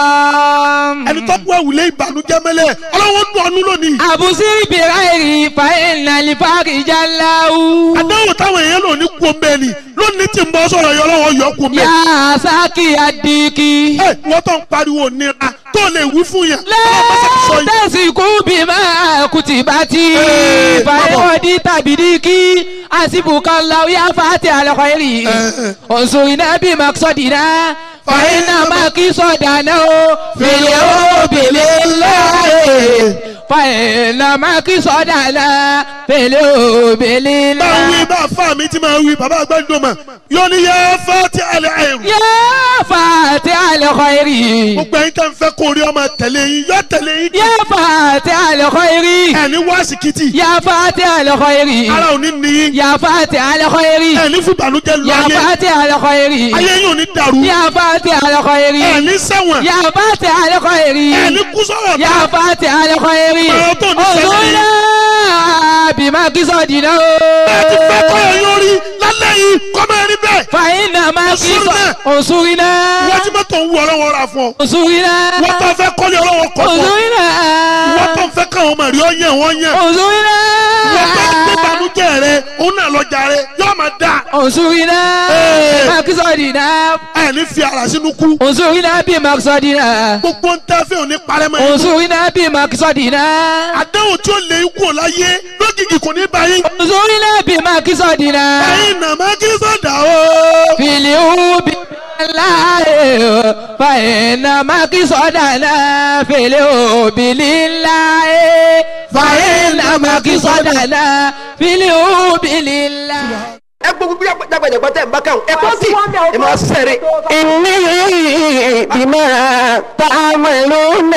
ẹni tó bú ẹ̀wùlé ìbànújẹ́ mẹ́lẹ̀ ọlọ́run dùn ọ́nú lónìí. àbùsí bìráìrì fa ìnàlẹ́ farijá láwù. àdáwò táwọn èèyàn lò ní kú omi ẹni lónìí tí ń bọ́ sọ̀rọ̀ yọ ọlọ́run yọ kú omi yà ẹni. á sákì àdìkì. ẹ wọ́n tó ń pariwo nira tó lè wí fún yẹn. ọlọ́run bá sọ sọ yìí. tẹ̀síkú bí máa kùtì bá ti. Ee, fàyẹ̀wọ̀dì tàbí díkì. àsìbùkà làwíyá fàtí àlọ́kọ̀ èrì. òǹsòrìnà bí màkìsọ̀dìnà. fàyẹ̀nà màkìsọ̀dànà o. fèlè o bèlè láàyè. fàyẹ̀nà màkìsọ̀dànà. fèlè o bèlè bá láàyè. wí bá fà mí tí máa wí bàbá àgbàdo mà yóò ní yẹ fẹ́ tí alẹ́ àìrù. yá fàtí àlọ́kọ̀ èrì. gbogbo ẹ̀yin tẹ́ ń fẹ́ kó rí ọmọ tẹ̀lé yín yọ tẹ̀lé yín. yá fàtí àlọ́kọ̀ èrì. ẹni wá síkìtì. yá fàtí àlọ́kọ̀ èrì. ara ò ní níyìn. yá fàtí àlọ́kọ̀ èrì. ẹni fún ìbànújẹ́ lọ يا ayé. فاتح الخير ayé yín ò ní dàrú. يا فاتح الخير ẹni sẹ́wọ̀n. يا فاتح الخير ẹni kú sọ̀rọ̀ يا فاتح الخير Ọ̀rọ̀ tó ní sẹ́yìn. انظرنا بما قصدنا ẹ ti fẹ́ kọ́ ẹ yóò rí lálẹ́ yìí kọ́ máa rí bẹ́ẹ̀. فإنما انصرنا. قصد انصرنا wọ́n ti mọ́tò ń wú ọlọ́wọ́ ra fún ọ. انصرنا wọ́n tó fẹ́ kọ́lé ọlọ́wọ́ kọ́ fún ọ. انصرنا wọ́n tó fẹ́ káwọn ọmọ rí ọ yẹn wọ́n yẹn. انصرنا wọ́n tó gbé ìbànújẹ́ rẹ òun náà lọ́jà rẹ yóò máa dà. انصرنا Ee. بما قصدنا ẹni fi ara sínú kú. انصرنا بما قصدنا gbogbo ń tẹ́ fẹ́ òní parẹ́ mọ́ yín. انصرنا بما قصدنا àdéhùn tí ó lè kú ò láyé lógìkì kò ní bá yín. انظرنا بما قصدنا ẹ̀yin nàmá kí sọ̀dà o. في اليوم الله فإنما قصدنا في اليوم لله فإنما قصدنا في اليوم لله ẹ gbogbo bí dàgbàdàgbà tẹ̀ ń bá kàn ẹ kọ́ sí ẹ máa sẹ́rẹ̀. إني بما تعملون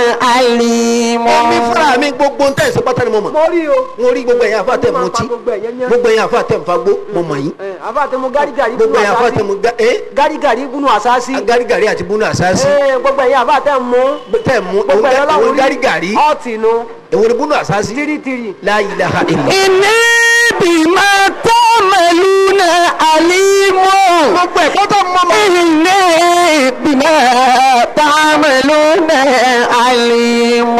عليم èmi fúnra mi gbogbo ntẹ̀ ṣe pátá ni mo mọ̀. mo rí o. mo rí gbogbo ẹ̀yin àfa tẹ̀ mọ́ tí gbogbo ẹ̀yin àfa tẹ̀ ń fagbó mo mọ̀ yín. àfa tẹ mu garigari gbogbo ẹ̀yin àfa tẹ̀ mú ga ẹ́ garigari bunu asasi. garigari àti bunu àsáàsì. Ee, gbogbo ẹ̀yin àfa tẹ mu. tẹ̀ mú gbogbo ẹ̀yin òun ọlọ́run garigari ọ̀tì nu. èwo ni bunu àsáàsì. tiritiri. la ilaha illa. إني بما تعملون عليم gbogbo ẹ̀kọ́ tó mọ́ mọ́. إني بما تعملون عليم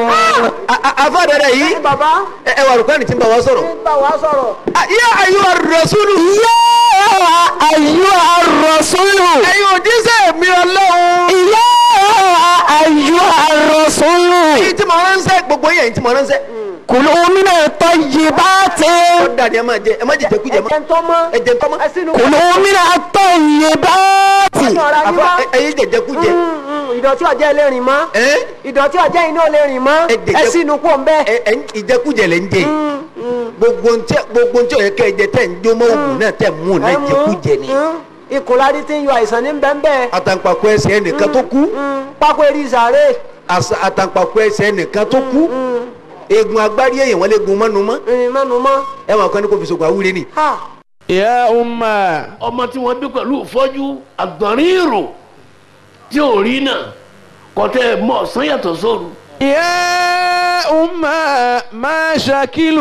àfa dẹ̀dẹ̀ yìí. baba. ẹ ẹ wà rúkọ́ ẹni tí ń bá wa sọ̀rọ̀. bá wa sọ̀rọ̀. yá ayú arọ̀sùlù. يا أيها الرسول ẹ̀yin òjíṣẹ́ mi ọlọ́run. يا أيها الرسول èyí tí mo ránṣẹ́ gbogbo yẹn tí mo ránṣẹ́. كلوا من الطيبات ó dàdí ẹ máa jẹ ẹ má jẹ jẹkújẹ mọ́. ẹ̀jẹ̀ ń tọ́ mọ́. ẹ jẹ tọ́mọ́. ẹ sínú. كلوا من الطيبات ọ̀rọ̀ ayé àfa wá. ẹ- ẹyin jẹ jẹkújẹ. ìdọ̀tí ọjẹ́ ilé rìn mọ́. ẹ ìdọ̀tí ọjẹ́ iná lè rìn mọ́. Ẹ jẹ- ẹ sínú kó ń bẹ́. ẹ ẹ ìjẹkújẹ lẹ ń jẹ gbogbo ntẹ gbogbo ntẹ ọyẹ kẹ ẹ jẹ tẹ ń jó mọ òògùn náà tẹ mú un náà jẹkújẹ ni. ìkùnlárí tí ń yọ àìsàn ní bẹ́ẹ̀ àtàǹpàkò ẹsẹ̀ ẹnìkan tó kú pákó eré ìsàrè. àṣà- àtàǹpàkò ẹsẹ̀ ẹnìkan tó kú eegun agbárí èèyàn wọn lè gun mọ́nu mọ́ ìrìn mẹ́nu mọ́. ẹ wọn kàn ní kò fi sògùn àwúre ni. ha يا أمة ọmọ tí wọ́n bí pẹ̀lú ìfọ́jú àgbọ̀nrín ìrò tí ò rí náà kọ́tẹ́ mọ̀ ọ̀sán yàtọ̀ sóru. يا أمة ما شكل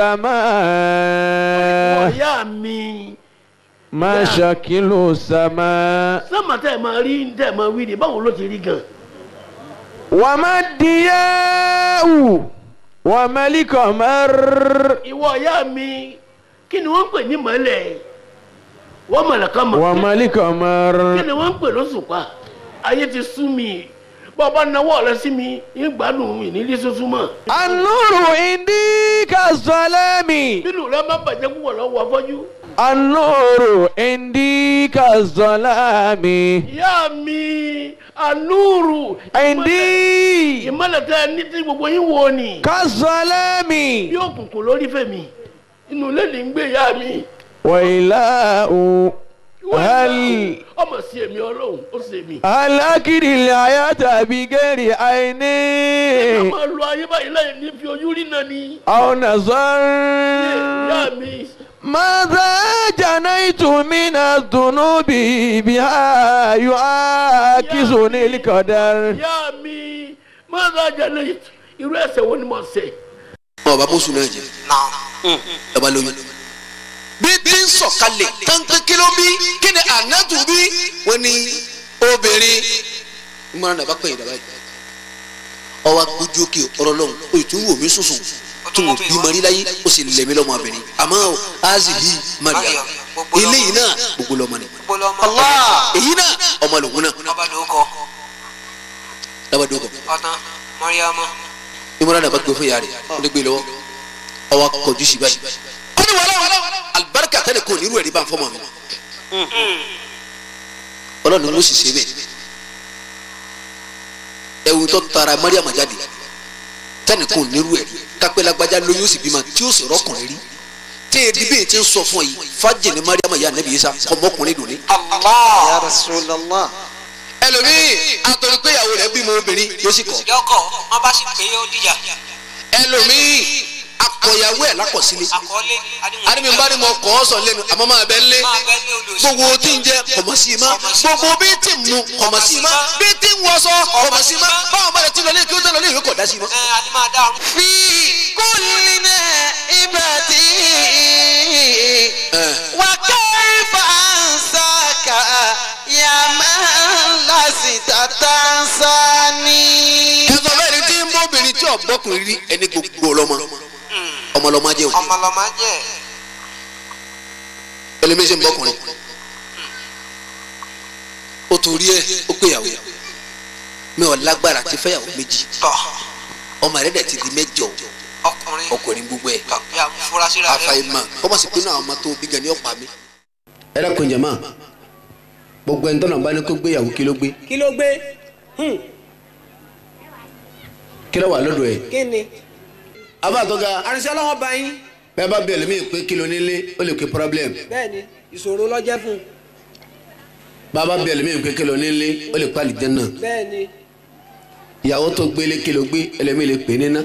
السماء ọ̀yá mi ما شكل السماء sọ́mà tẹ́ ẹ̀ máa rí tẹ́ ẹ̀ máa wí ni báwo ló ti rí gan. وما الضياء وما القمر ìwọ ọ̀yá mi kí ni wọ́n ń pè ní mọ́lẹ̀ wọ́n mọ̀lẹ̀ kan mọ̀ وما القمر kí ni wọ́n ń pè lóṣùpá ayé ti sú mi bọ́ ọba náwó rẹ sí mi ń gbádùn mi nílé sunsun mọ́. النور عندي كالظلام nínú rẹ má bàjẹ́ púpọ̀ lọ́wọ́ afọ́jú النور عندي كالظلام ìyá mi anúrù. عندي ìmọ̀lẹ̀ tẹ ní tí gbogbo yín wo ni. كالظلام bí òkùnkùn lórí fèmí inú ilé ní ń gbé ìyá mi. وإله هل ọmọ sí èmi ọlọ́run ó sì èmi. هل أكل الحياة بغير a عيني máa lo ayé báyìí láì ní fi ojú rí náà ni. أو نظر ìyá mi. ماذا جنيت من الذنوب بها يعاكسني القدر ìyá mi máa ń rajà lẹ́yìn irú ẹsẹ̀ wo ni mo ṣe. ọ̀ bá bóṣù náà jẹ ẹ bá lóyún. bí tí ń sọ̀kalẹ̀ kánpé kí ló bí kí ni ànátù bí wọ́n ní obìnrin ìmọ̀ràn dàbá pẹ̀yìn dàbá yìí. ọwọ́ agbójú òkè ọ̀rọ̀ lọ́hùn o tún wò mí sùsùn tún wò bí mari láyé ó sì lẹ̀mí lọ́mọ abẹ́rẹ́ àmọ́ o azihi maria eléyìí náà gbogbo lọ́mọ ni èyí náà ọmọ lòun náà labadoko ìmọ̀ràn dàbá gbé fún yàrá rẹ̀ ó lè gbé lọ́wọ́ ọwọ́ akọjú sí báyìí ó ní wàhálà alibarika tẹ́lẹ̀ kò ní irú ẹ̀rí bá ń fọ́mọ mi ọlọ́run ló sì ṣe bẹ́ẹ̀ ẹ̀wù tó tara mariam jáde tẹ́lẹ̀ kò ní irú ẹ̀rí kápẹ́ lágbájá lóyún ó sì bímọ tí ó sì rọ́kùnrin rí tí èdè bíi ti ń sọ fún ọ yìí fájì ní mariam yà nẹ́bí yìí sá ọmọkùnrin dùn ní. ya rasulallah. ẹlòmíì àtọ̀rọ̀ pé ìyàwó rẹ̀ bímọ obìnrin yóò sì kọ́ yọkọ wọn bá sì pé ó dìjà. ẹlòmíì akọ̀yàwó ẹ̀ lákọ̀sílẹ̀ àkọọ́lé adimi bá ní mo kọ́ ọ sọ lẹ́nu àmọ́ máa bẹ lé gbogbo tí ń jẹ kọ̀mọ̀ sí i má gbogbo bí tí ń mu kọ̀mọ̀ sí i má bí tí ń wọṣọ kọ̀mọ̀ sí i má báwọn bá lè ti lọ lé kí ó tẹ̀ lọ lé ìwé kọ̀ dá sí i má. ẹ adé máa dá ọrùn. في كل نائبة وكيف أنساك يا من لست تنساني ẹ̀sọ́ bẹ́ẹ̀ ni tí ń bọ́ obìnrin tí ọ̀gbọ́kùnrin rí ẹni gbogbo ọlọ́mọ ọmọlọ́mọ jẹ́ òkè ọmọlọmọ jẹ. ẹlẹ́mí ṣe ń bọ́kùnrin ó torí ẹ ó péyàwó mi ò lágbára ti fẹ́yàwó méjì ọmọ rẹ̀ dẹ̀ ti di mẹ́jọ ọkùnrin ọkùnrin gbogbo ẹ̀ bí afurasí rẹ. àfàìmọ̀ kọ́mọ̀ sí pé náà ọmọ tó bí gan ni ọ̀pá mi. ẹ dákun jẹ̀mọ́ gbogbo ẹni tọ́nà bá ní kó gbéyàwó kí ló gbé kí ló gbé Hmm, kí ló wà lọ́dọ̀ ẹ̀. kí ni. abá àtọ́ga àrìnsẹ́ ọlọ́wọ́ bá yín bẹ́ẹ̀ bá bẹ̀rẹ̀ mí pé kí ló nílé ó lè pe problem bẹ́ẹ̀ ni ìṣòro lọ́jẹ́ fún un bàbá bẹ̀rẹ̀ mí pé kí ló nílé ó lè pa àlìjẹ́nà bẹ́ẹ̀ ni. ìyàwó tó gbélé kí ló gbé ẹlẹ́mí lè pè níná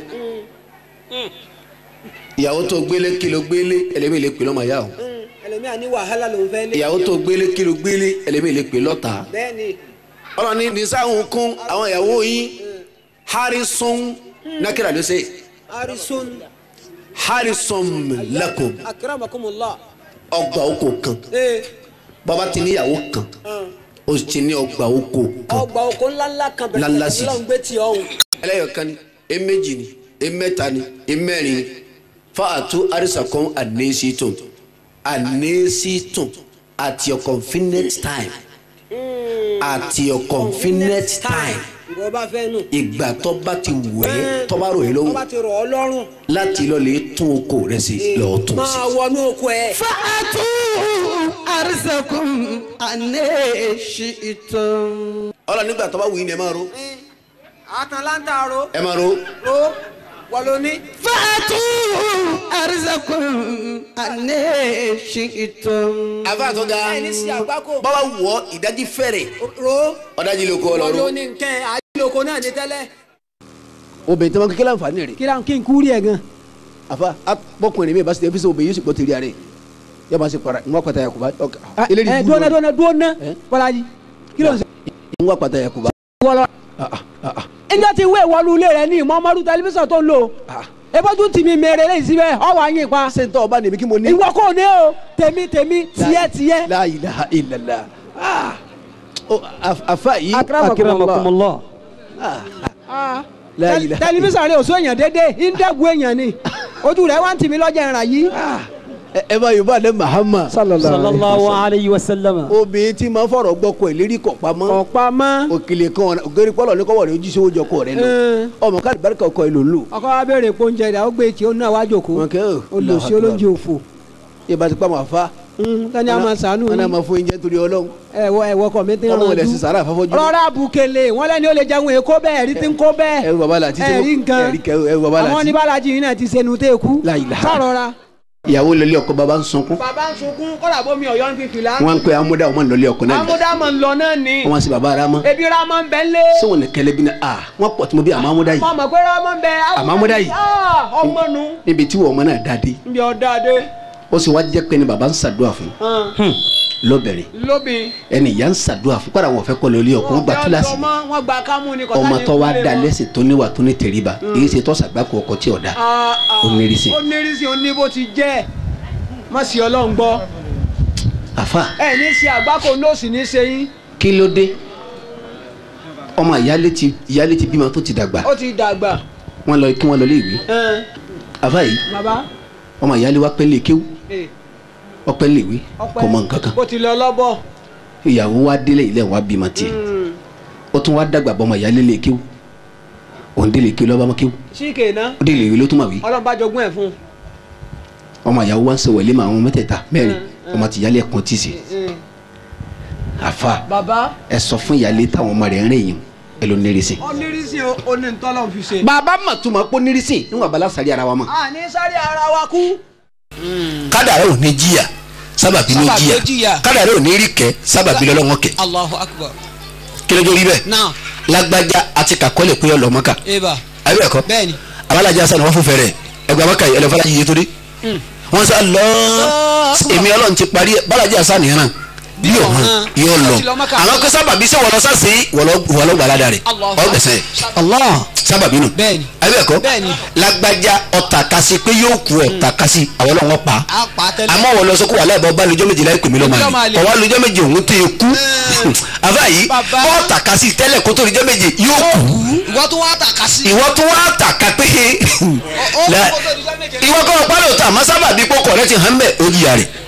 ìyàwó tó gbélé kí ló gbélé ẹlẹ́mí lè pè lọ́mọ yá o Hmm, ẹlòmíà ní wàhálà lòún fẹ́ lé. ìyàwó tó gbélé kí ló gbélé ẹlẹ́mí lè pè lọ́ta bẹ́ẹ̀ ni. ọlọ́run ní nisáhùn kún àwọn ìyàwó yín harrison nákìrà ló ṣe arisun harrison lakum akramakumullah. ọgbà oko kan ee bàbá ti níyàwó kan ó ti ní ọgbà oko kan ọgbà oko ńláńlá kan bẹ̀rẹ̀ Ńláńlá sí. lọ́n gbé tí ọ̀hún. ẹlẹ́yọ̀kan ni eméjì ni emẹ́ta ni emẹ́rin ni fáàtú àrísàkọ́n ànésítùn ànésítùn at your convenient time at your convenient time ìwọ bá fẹ́ nù. ìgbà tó bá ti wù ẹ́ tó bá rò yín tó lọ́wọ́ bá ti rọ̀ ọ́ lọ́rùn. láti lọ lè tún oko rẹ sí lọ́ọ́ tún sí. máa wọnú oko ẹ̀. فأتوا أرزكم أن شئتم ọlọ nígbà tó bá wù yín ni ẹ máa ro àtàlántà ro ẹ máa ro ro wọ́n ló ní. فأتوا أرزكم أن شئتم àbá tó ga ẹni sí àgbákò. bàbá wù ọ ìdájí fẹ́rẹ̀ ro ọ̀dájí ló kọ́ ọ lọ wọ́n ro. ló ní nkẹ́ àjọloko náà ní tẹ́lẹ̀. obìnrin tí wọn kékeré àǹfààní rẹ̀ kí la kí n kú rí ẹ gan. àfa bọkùnrin mi bá ṣe ẹbí sọ obìnrin yóò sì gbọ́ tẹ̀lé rẹ̀ yóò máa ṣe para ń wá pàtàkì àkùbá eléyìí ẹ dúnà dúnà dúnà bọ́lájì kí ló ń sọ. ń wá pàtàkì àkùbá. wọ́lọ́. ẹjọ́ ti wé ìwọlú ilé rẹ ní ìmọ̀ọ́mọ́rú tẹlifíṣàn tó ń lò. ebójú tì mí mèrè lẹ́yìn síbẹ̀ ọwọ́ àyìn pa. ṣé n tọ́ ọba nìbí kí mo ní. ìwọ kò ní o tèmi tèmi tiẹ̀ tiẹ̀. la ilaha illallah Ah. Oh, af- afa yìí. akramakumullah. La Tẹl- ilaha tẹlifíṣàn rẹ ò sọ èèyàn dédé ìdẹ́gun èèyàn ni ojú rẹ wá ń tì mí lọ́jà ìrà yìí. ẹ ẹ bá yorùbá lẹ mahama. sallallahu alayhi wa sallam. obìnrin tí máa ń fọ̀rọ̀ gbọ́kọ̀ ẹ̀ lérí kọ̀ pamọ́. kọ̀ pamọ́. òkèlè kan ògèrè pọ́lọ̀ ní kọ́wọ́ rẹ̀ ojú sí owó kọ̀ rẹ̀ lọ. ọmọ káàdì bárìkà ọkọ̀ ẹ̀ ló ń lò. ọkọ wa béèrè pé oúnjẹ rẹ ó gbé tí ó náà wá jòkó wọn kẹ́ ò. olùsí olóúnjẹ òfò. ìbá ti pa àwọn afa tani a máa sànú wọn náà yín máa fún oúnjẹ torí ọlọ́run ẹ̀wọ̀ ẹ̀wọ̀ kọ̀ mi ti ń ọlọ́run lẹ̀ sí rànjú sàrà àfọ́fọ́jú. rọra bukele wọn lẹni ó lè jẹun èkó bẹ́ẹ̀ ẹ̀rí ti ń kó bẹ́ẹ̀ ẹrù bàbá làtí tí ẹ̀rí nǹkan ẹ̀rí kẹ ẹrù bàbá àwọn làtí. oníbàlájì yìí náà ti sẹnu tẹ́ kú La ilaha. sọ̀rọ̀ra. ìyàwó lọlé ọkọ bàbá ń sunkún bàbá ń sunkún kọ́lá bómi ọ̀yọ́ ń fi fìlà. wọn ń pe amúdá ọmọ lọlé ọkọ náà ni amúdámọ̀ ń lọ náà ni wọn sì bàbá ara mọ ebi ramọ ń bẹ ń lé. sọwọn ní kẹlẹ bí ní a wọn pọ̀ tí mo bí àmọ́ amúdá yìí mo mọ̀ pé ramọ ń bẹ. Àmọ́ amúdá yìí. Ah, ọmọ nu níbi tí wọn ọmọ náà dáadé ń bí ọ̀dà dé. ó sì wá jẹ́ pé ni bàbá ń ṣàdúrà fún lọ́bẹ̀rẹ̀ lóbi. ẹni ìyá ń ṣàdúrà fún kọ́ra wọn fẹ́ kọ́ lọlé ọkọ wọn gba kíláàsì wọn gba kámú ni kọ́tà ọmọ ní tó wá kúlẹ̀ da mọ́. lẹ́sìn tó níwà tó ní tẹríba èyí ṣe tó ṣàgbákò ọkọ tí ọ̀dà Ah, ah. ó nírìsì. ó nírìsì ó ní bó ti jẹ́ má sì ọlọ́run gbọ́ àfa ẹ ní ṣe àgbákò nóòsì ní ṣe yín kí ló dé ọmọ ìyálé ti ìyálé ti bímọ tó ti dàgbà ó ti dàgbà. wọn lọ kí wọn lọ lé ìwé Ẹn, àfa yìí bàbá ọmọ ìyálé wa pẹ́ lè kéwú eh, ọpẹ́ lè wé ọpẹ́ kò mọ nǹkan kan bó ti lọ lọ́bọ̀. ìyàwó wa délé ilé wa bímọ tiẹ̀ Mm. ó tún wá dàgbà bọ́ ọmọ ìyálé lè kéwú òun délé kéwú lọ́ba mọ́ kéwú síkè ná ó délé ìwé ló tún mà wí ọlọ́run bá jogún ẹ̀ fún un. ọmọ ìyàwó wa ń sọ wẹ̀lé mà àwọn mẹ́tẹ̀ẹ̀ta mẹ́rin ọmọ ti ìyálé ẹ̀kan tì sí Mm. àfa bàbá ẹ sọ fún ìyálé táwọn ọmọ rẹ̀ ń rìn yìí ẹ ló nírìsì. ó nírìsì ó ní ntọ́lọ́ fi ṣe. bàbá mà tún ma pọ́ nírìsì níwọ̀n abala sàrí ara wa mọ̀. a ní sáré ara wa kú. kádàrá ò ní jìyà sábàbí ló Sábàbí ló jìyà jìyà. kádàrá ò ní rí kẹ sábàbí lọ́lọ́wọ́ kẹ Allahu akbar. kí ló dé rí bẹ́ẹ̀ Náà lágbájá àti kàkọ́lẹ̀ pé ọlọ́mọ́ka eba àbí ẹ̀kọ́ bẹ́ẹ̀ni. abalajà sani wọ́n fún fẹ́rẹ̀ ẹgbẹ́ mọ́ka yìí ẹlẹ́fọ́lá yìí torí wọ́n sá lọ èmi ọlọ́run ti parí ẹ̀ balajà sani yẹn náà yóò hàn yóò lọ àwọn kó sábàbí sẹ wọlọ sá sí wọlọ gbalada rẹ ọgbẹsẹ Allah sábàbí nù bẹ́ẹ̀ni àbí ẹ̀kọ́ bẹ́ẹ̀ni. lágbájá ọ̀tà kasi pé yóò kú ọ̀tà kasi àwọn ọlọ́wọ́ pa a pa tẹ́lẹ̀. àmọ́ wọ́n lọ sọ kó wà láìpẹ́ ọba lójọ́ méje láì pèmí lọ́mọ Lọ́mọ àlè àlè. ọwọ́ lójọ́ méje òun tẹ̀ kú àbá yìí Bàbá. ọ̀tà kasi tẹ́lẹ̀ kó tó lójọ́ méje yóò kú ìwọ tún wá tàka sí. ìwọ tún wá tàka pé ó La- kó tó di jọ́ méje. ìwọ kọ́ ọ̀pá lóòótọ́ àmọ́ sábà bí kókò rẹ ti hàn bẹ́ẹ̀ ó jìyà rẹ̀